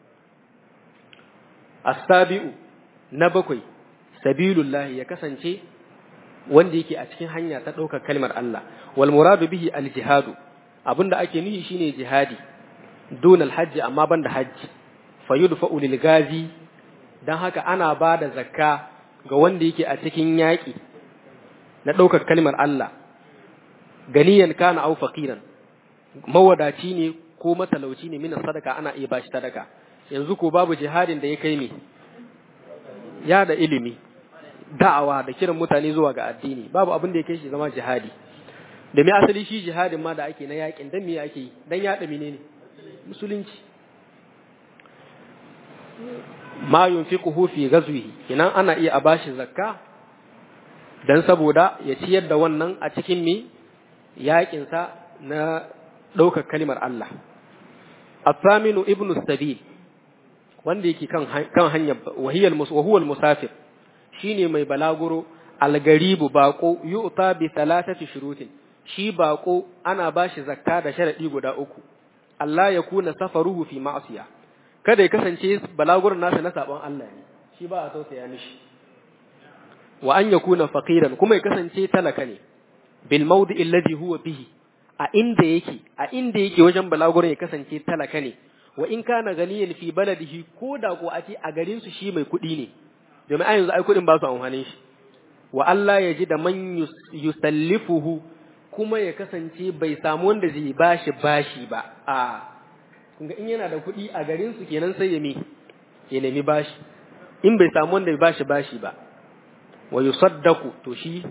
asabi'u na bakwai sabilullah ya kasance wanda yake a cikin hanya ta ɗaukar kalmar Allah wal muradu bihi al jihadu abinda ake nufi shine jihadi dun al hajji amma banda hajji fayudfa'u lil gazi dan haka ana bada zakka ga wanda yake a cikin yaƙi na ɗaukar kalmar Allah ganiyan kana au faqiran mawadaci ne ko matalauci ne mina sadaka ana iya bashi sadaka yanzu ko babu jihadin da ya kai me ya da ilimi da'awa da kiran mutane zuwa ga addini babu abin da ya kai shi zama jihadi da me asali shi jihadin ma da ake na yaƙin dan me ake yi dan yaɗa menene musulunci ma yunfiquhu fi ghazwihi kinan ana iya a bashi zakka dan saboda ya ciyar da wannan a cikin mi yakin sa na daukar kalimar Allah Athaminu ibnu Sabil wanda yake kan kan hanyar wahiyal musawwal musafir shine mai balaguro algaribu baqo yu'ta bi thalathati shurutin shi baqo ana bashi zakka da sharadi guda uku Allah ya kuna safaruhu fi ma'siyah kada ya kasance balagurin nasa na sabon Allah ne shi ba a tausaya mishi wa an yakuna faqiran kuma ya kasance talaka ne bil mawdi alladhi huwa bihi a inda yake a inda yake wajen balagurin ya kasance talaka ne wa in kana ganiyan fi baladihi ko da ko a ce a garin su shi mai kuɗi ne domin a yanzu ai kuɗin ba su amfanin shi wa Allah ya ji da man yusallifuhu kuma ya kasance bai samu wanda zai bashi bashi ba a kunga in yana da kuɗi a garin su kenan sai ya mi ya nemi bashi in bai samu wanda ya bashi bashi ba wa yusaddaku to shi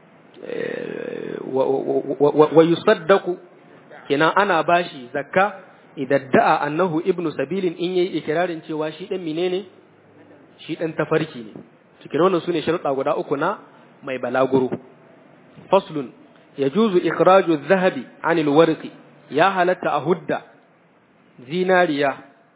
wa yusaddaku kenan ana bashi zakka idan da'a annahu ibnu sabilin in yayi ikirarin cewa shi dan menene shi dan tafarki ne cikin wannan sune sharuɗa guda uku na mai balaguro faslun yajuzu ikhraju adh-dhahabi 'anil warqi ya halatta a hudda zinariya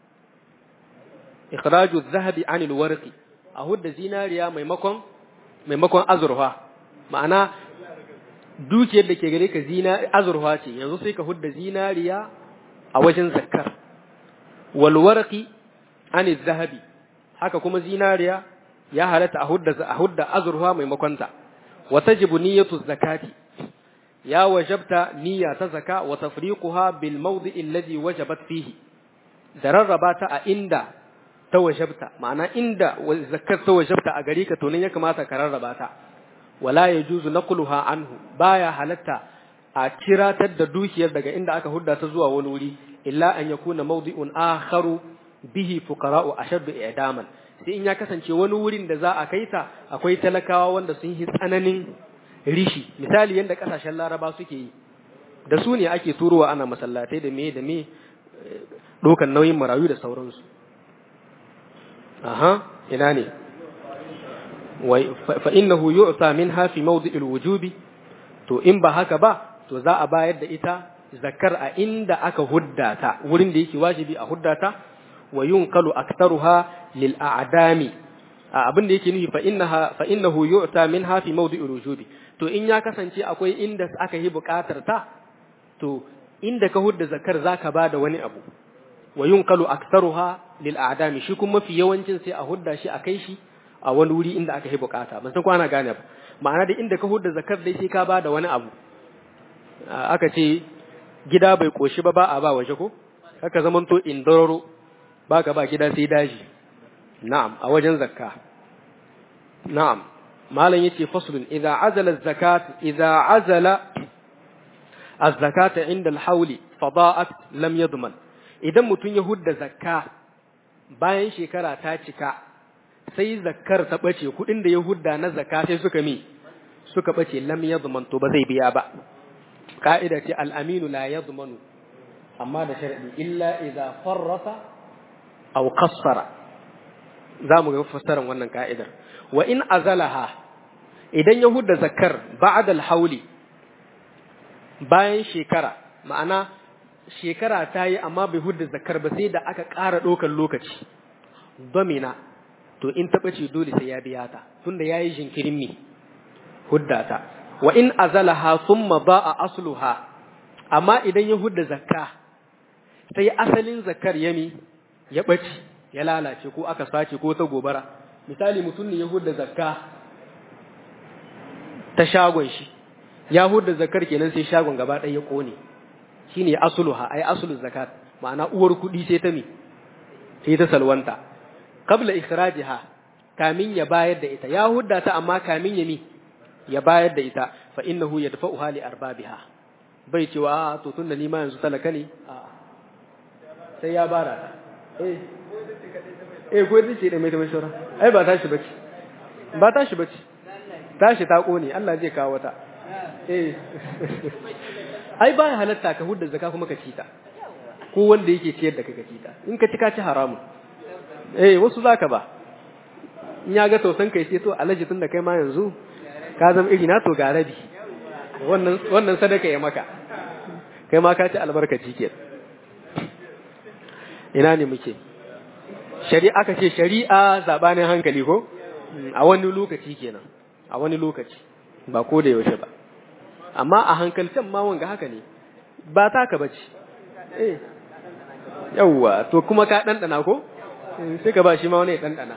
ikhraju adh-dhahabi 'anil warqi a hudda zinariya maimakon maimakon azurfa ma'ana dukiyar da ke gare ka zina azurfa ce yanzu sai ka hudda zinariya a wajen zakkar wal warqi 'anil dhahabi haka kuma zinariya ya halatta a hudda a hudda azurfa maimakon ta wa tajibu niyyatu zakati ya wajabta niyya ta zaka wa tafriquha bil mawdi'i alladhi wajabat fihi da rarraba ta a inda ta wajabta ma'ana inda zakar ta wajabta a gari ka to nan ya kamata ka rarraba ta wala yajuzu naqluha anhu baya halatta a kiratar da dukiyar daga inda aka hudda ta zuwa wani wuri illa an yakuna mawdi'un akharu bihi fuqara'u ashaddu i'daman sai in ya kasance wani wurin da za a kai ta akwai talakawa wanda sun yi tsananin rishi misali yadda kasashen laraba suke yi da su ne ake turowa ana masallatai da me da me dokan nauyin marayu da sauransu aha ina ne fa innahu yu'ta minha fi mawdi'il wujubi to in ba haka ba to za a bayar da ita zakar a inda aka huddata wurin da yake wajibi a huddata wa yunqalu aktharuha lil a'dami abin da yake nufi fa innaha fa innahu yu'ta minha fi mawdi'i rujubi to in ya kasance akwai inda aka yi buƙatar ta to inda ka hudda zakar zaka bada wani abu wa yunqalu aktharuha lil a'dami shi kuma mafi yawancin sai a hudda shi a kai shi a wani wuri inda aka yi bukata ban san ko ana gane ba ma'ana da inda ka hudda zakar dai sai ka bada wani abu aka ce gida bai koshi ba ba a ba waje ko haka zamanto indororo baka ba gida sai daji na'am a wajen zakka na'am malam yace faslun idza azala az-zakat idza azala az-zakata inda al-hawli fada'at lam yadman idan mutun ya hudda zakka bayan shekara ta cika sai zakkar ta bace kudin da ya hudda na zakka sai suka mi suka bace lam yadman to ba zai biya ba ka'ida ce al-aminu la yadmanu amma da sharadi illa idza farrata aw qassara za mu ga fassarar wannan ka'idar wa in azalaha idan ya hudda zakar ba'da al-hauli bayan shekara ma'ana shekara ta yi amma bai hudda zakar ba sai da aka ƙara ɗaukar lokaci domina to in taɓa ce dole sai ya biya ta tunda ya yi jinkirin mi hudda ta wa in azalaha thumma ba'a asluha amma idan ya hudda zakka sai asalin zakar ya mi ya ɓace ya lalace ko aka sace ko ta gobara misali mutum ne ya hudda zakka ta shagon shi ya hudda zakar kenan sai shagon gaba ɗaya ya ƙone shine asluha ai aslu zakat ma'ana uwar kuɗi sai ta mi sai ta salwanta qabla ikhrajiha kamin ya bayar da ita ya hudda ta amma kamin ya mi ya bayar da ita fa innahu yadfa'uha li arbabiha bai cewa to tunda ni ma yanzu talaka ne a'a sai ya bara ta eh eh ko ita ce da mai ta mai shora ai ba tashi bace ba tashi bace tashi ta kone Allah zai kawo ta eh ai ba ya halatta ka hudda zakka kuma ka ci ta ko wanda yake ciyar da kai ka ci ta in ka ci ka ci haramun eh wasu zaka ba in ya ga tausan kai sai to alaji tun da kai ma yanzu ka zama iri na to ga rabi wannan wannan sadaka ya maka kai ma ka ci albarkaci kenan ina ne muke shari'a aka ce shari'a zabanin hankali ko a wani lokaci kenan a wani lokaci ba ko da yaushe ba amma a hankalcen ma wanga haka ne ba taka bace eh yawwa to kuma ka dandana ko sai ka ba shi ma wani ya dandana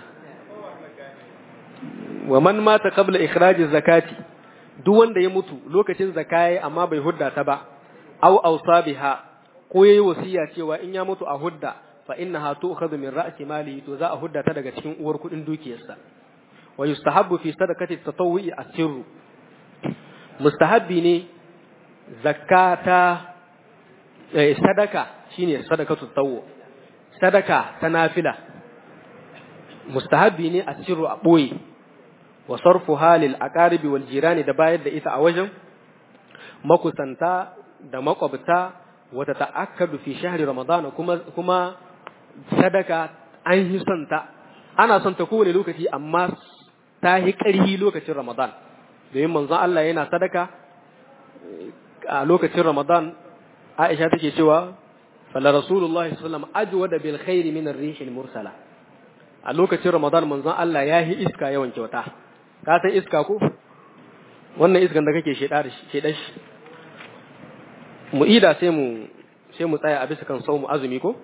wa man mata qabla ikhraj zakati duk wanda ya mutu lokacin zakai amma bai hudda ta ba aw awsa biha ko yayi wasiya cewa in ya mutu a hudda fa innaha tu'khadhu min ra'si mali to za a hudda ta daga cikin uwar kudin dukiyarsa wa yustahabbu fi sadaqati tatawwu'i asirru mustahabbi ne zakata eh, sadaka shine sadakatu tatawwu sadaka ta nafila mustahabbi ne asirru a boye wa sarfuha lil aqaribi wal jirani da bayar da ita a wajen makusanta da makwabta wata ta'akkadu fi shahri ramadan kuma kuma sadaka an yi son ta ana son ta kowane lokaci amma ta yi ƙarhi lokacin ramadan domin manzon Allah yana sadaka a lokacin ramadan Aisha take cewa fala rasulullahi sallallahu alaihi wasallam ajwada bil khairi min ar-rih al-mursala a lokacin ramadan manzon Allah ya yi iska yawan kyauta ka san iska ko wannan iskan da kake sheda da sheda shi mu ida sai mu sai mu tsaya a bisa kan saumu azumi ko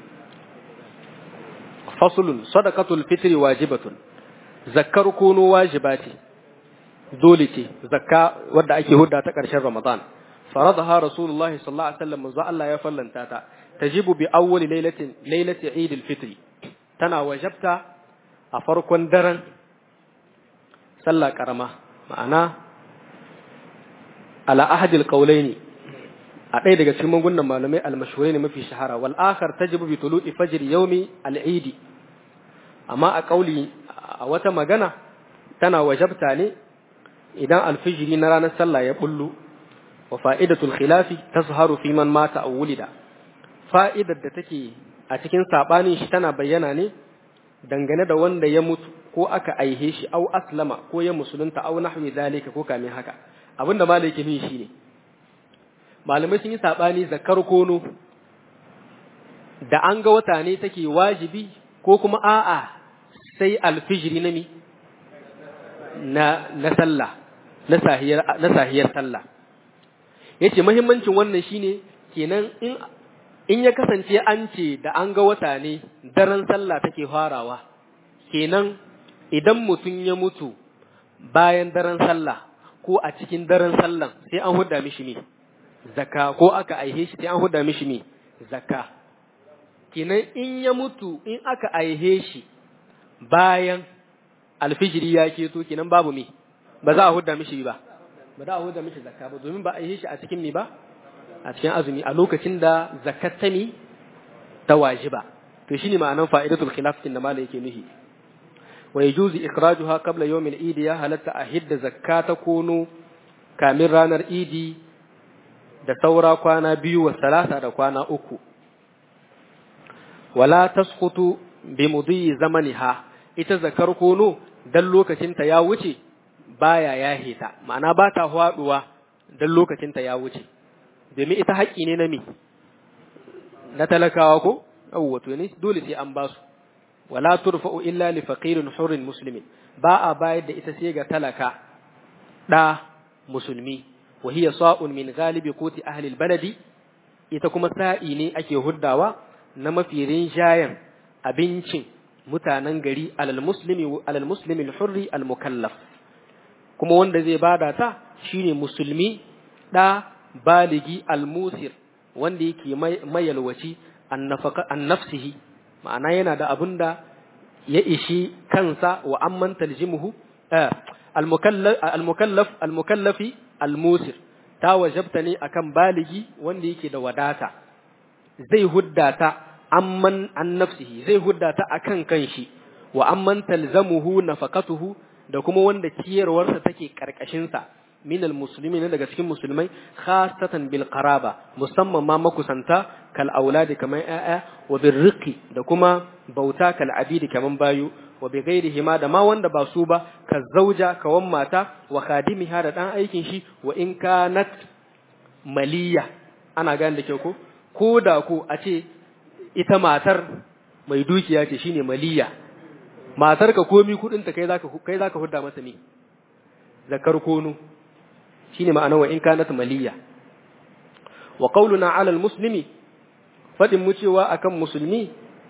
faslun sadaqatul fitri wajibatun zakkar kono wajibati dole ce zakka wadda ake hudda ta ƙarshen ramadan faradaha rasulullahi sallallahu alaihi wasallam manzo Allah ya fallanta ta tajibu bi awwali lailatin lailati eid al-fitr tana wajabta a farkon daren sallah karama ma'ana ala ahadi al-qawlaini a ɗaya daga cikin magungunan malamai al-mashhurai ne mafi shahara wal akhar tajibu bi tulu'i fajr yawmi al-eid amma a kauli a wata magana tana wajabta ne idan alfijiri na ranar sallah ya bullu wa fa'idatul khilafi tazharu fi man mata aw wulida fa'idar da take a cikin sabanin shi tana bayyana ne dangane da wanda ya mutu ko aka aihe shi aw aslama ko ya musulunta aw nahwi zalika ko kamin haka abinda malai ke shi ne malamai sun yi sabani zakar kono da an ga wata ne take wajibi ko kuma a'a sai alfijiri na mi na na sallah na sahiyar na sahiyar sallah yace muhimmancin wannan shine kenan in in ya kasance an ce da an ga wata ne daren sallah take farawa kenan idan mutum ya mutu bayan daren sallah ko a cikin daren sallan sai an hudda mishi ne zakka ko aka aihe shi sai an hudda mishi ne zakka kenan in ya mutu in aka aihe shi bayan alfijiri ya keto kenan babu me ba za a hudda mishi ba ba za a hudda mishi zakka ba domin ba a aihe shi a cikin me ba a cikin azumi a lokacin da zakat ta mi ta wajiba to shine ma'anan fa'idatul khilaf kin da malai yake nuhi wa yajuzu ikhrajuha qabla yawm al-eid ya halatta a hidda zakata kono kamin ranar idi da saura kwana biyu wa salasa da kwana uku wala tasqutu bi mudi zamaniha ita zakar kono dan lokacin ta ya wuce baya yahe ta ma'ana ba ta faduwa dan lokacin ta ya wuce domin ita haƙƙi ne na mi na talakawa ko yawwa to ne dole sai an ba su wala turfa'u illa li faqirin hurrin muslimin ba a bayar da ita sai ga talaka da musulmi wa hiya sa'un min ghalibi quti ahli albaladi ita kuma sa'i ne ake huddawa na mafi rinjayen abincin mutanen gari alal muslimi alal muslimi al-hurri al-mukallaf kuma wanda zai bada ta shine musulmi da baligi al-musir wanda yake mayalwaci an nafsihi ma'ana yana da abin da ya ishi kansa wa amman taljimuhu al-mukallaf al-mukallafi al-musir ta wajabta ne akan baligi wanda yake da wadata zai huddata amman an nafsihi zai huddata akan kanshi wa amman talzamuhu nafaqatuhu da kuma wanda ciyarwarsa take karkashin sa min almuslimin daga cikin musulmai khasatan bil qaraba musamman ma makusanta kal auladi kamar ayya wa birriqi da kuma bauta kal abidi kaman bayu wa bi ghairihi ma da ma wanda ba su ba ka zauja kawan mata wa khadimiha da dan aikin shi wa in kanat maliya ana gane da kyau ko ko da ko a ce ita matar mai dukiya ce shine maliya matar ka komi kudin ta kai zaka kai zaka hudda masa ne zakar kono shine ma'ana wa in kanat maliya wa qawluna 'ala al-muslimi fadin mu cewa akan musulmi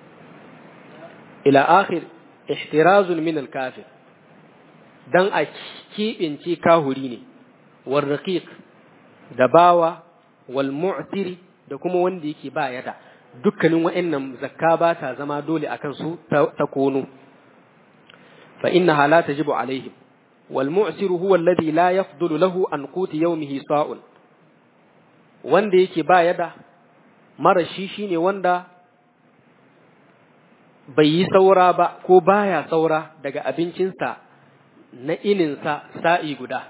ila akhir ihtirazun min al-kafir dan a kibince kahuri ne war raqiq da bawa wal mu'tiri da kuma wanda yake ba yada dukkanin wa'annan zakka ba ta zama dole akan su ta kono fa innaha la tajibu alaihim والمعسر هو الذي لا يفضل له عن قوت يومه صاع wanda yake ba yada mara shi shine wanda bai yi saura ba ko baya saura daga abincinsa na ininsa sa'i guda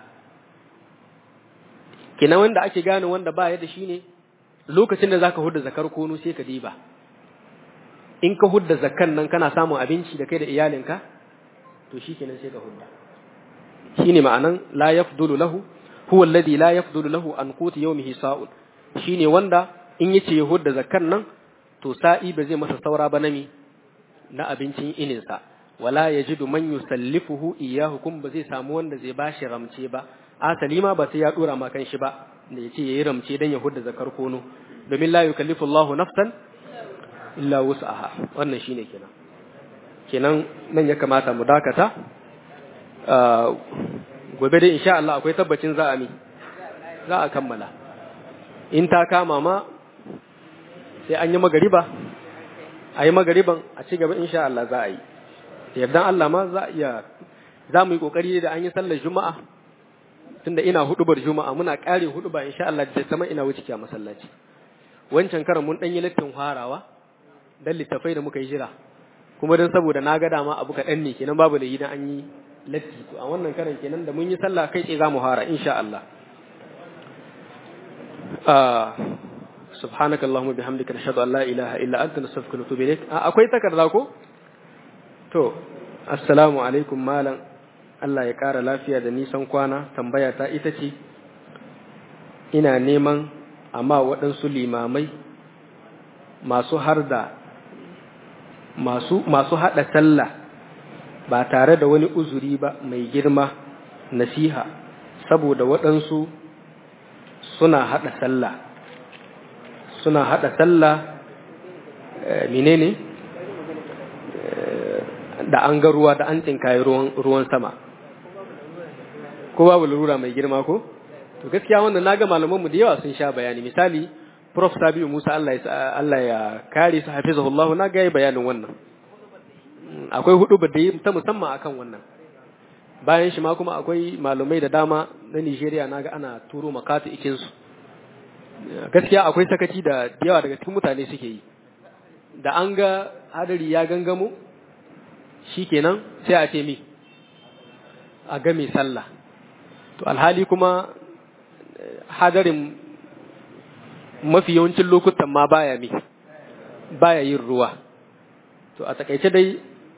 kina wanda ake gane wanda ba yada shine lokacin da zaka hudda zakar kono sai ka diba in ka hudda zakkan nan kana samun abinci da kai da iyalinka to shikenan sai ka hudda shine ma'anan la yafdulu lahu huwa alladhi la yafdulu lahu an quti yawmihi sa'un shine wanda in yace yahud da zakkan nan to sa'i ba zai masa saura ba nami na abincin inin sa wala yajidu man yusallifuhu iyyahu kun ba zai samu wanda zai bashi ramce ba asali ma ba sai ya dora ma kan shi ba da yace yayi ramce dan yahud da zakar kono domin la yukallifu Allahu nafsan illa wus'aha wannan shine kenan kenan nan ya kamata mu dakata gobe dai insha Allah akwai tabbacin za a mi za a kammala in ta kama ma sai an yi magariba a yi magariban a ci gaba insha Allah za a yi yardan Allah ma za a iya za mu yi kokari da an yi sallar juma'a tunda ina hudubar juma'a muna kare huduba insha Allah da sama ina wuce a masallaci wancan karan mun dan yi lattin farawa dan littafai da muka yi jira kuma dan saboda na ga dama abu kaɗan ne kenan babu da yi dan an yi latti to a wannan karan kenan da mun yi sallah kai tsaye zamu fara insha Allah subhanaka allahumma bihamdika nashhadu an la ilaha illa anta nastaghfiruka wa natubu ilaik akwai takarda ko to assalamu alaikum malam Allah ya kara lafiya da nisan kwana tambaya ta ita ce ina neman amma waɗansu limamai masu harda masu masu hada sallah ba tare da wani uzuri ba mai girma nasiha saboda waɗansu suna haɗa sallah suna haɗa sallah menene da an ga ruwa da an tsinkaye ruwan sama ko babu lura mai girma ko to gaskiya wannan naga malamanmu da yawa sun sha bayani misali prof sabiu musa Allah ya Allah ya kare su hafizahullahu na ga bayanin wannan akwai hudu ba da ta musamman akan wannan bayan shi ma kuma akwai malumai da dama na Nigeria naga ana turo makatu ikin su gaskiya akwai sakaci da yawa daga cikin mutane suke yi da an ga hadari ya gangamo shikenan sai a ce mi a ga mai sallah to alhali kuma hadarin mafi yawancin lokutan ma baya mi baya yin ruwa to a takaice dai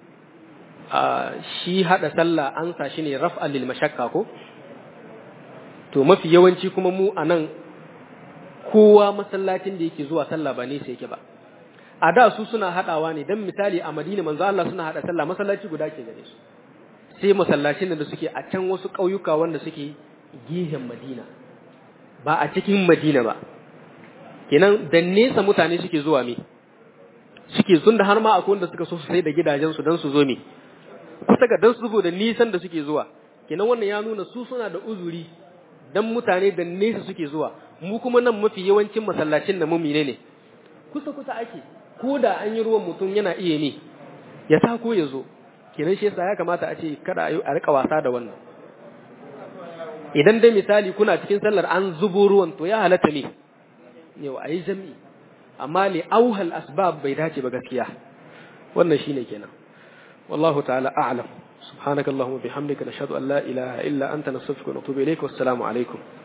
shi hada sallah an sa shi ne raf'al lil mashakka ko to mafi yawanci kuma mu anan kowa masallacin da yake zuwa sallah ba ne sai yake ba a da su suna hadawa ne dan misali a Madina manzo Allah suna hada sallah masallaci guda ke gare su sai masallacin da suke a can wasu ƙauyuka wanda suke gihen Madina ba a cikin Madina ba kenan da nesa mutane suke zuwa me suke sun da har ma akwai wanda suka so su sai da gidajensu don su zo me kusa ga dan su da nisan da suke zuwa kenan wannan ya nuna su suna da uzuri dan mutane da nesa suke zuwa mu kuma nan mafi yawancin masallacin da mu ne kusa kusa ake ko da an yi ruwan mutum yana iya ne ya ta ko ya zo kenan shi yasa ya kamata a ce kada a rika wasa da wannan idan dai misali kuna cikin sallar an zubo ruwan to ya halatta ne yau a yi jami'i amma li auhal asbab bai dace ba gaskiya wannan shine kenan wallahu ta'ala a'lam subhanakallahumma bihamdika nashhadu an la ilaha illa anta nastaghfiruka wa natubu ilayk wassalamu alaikum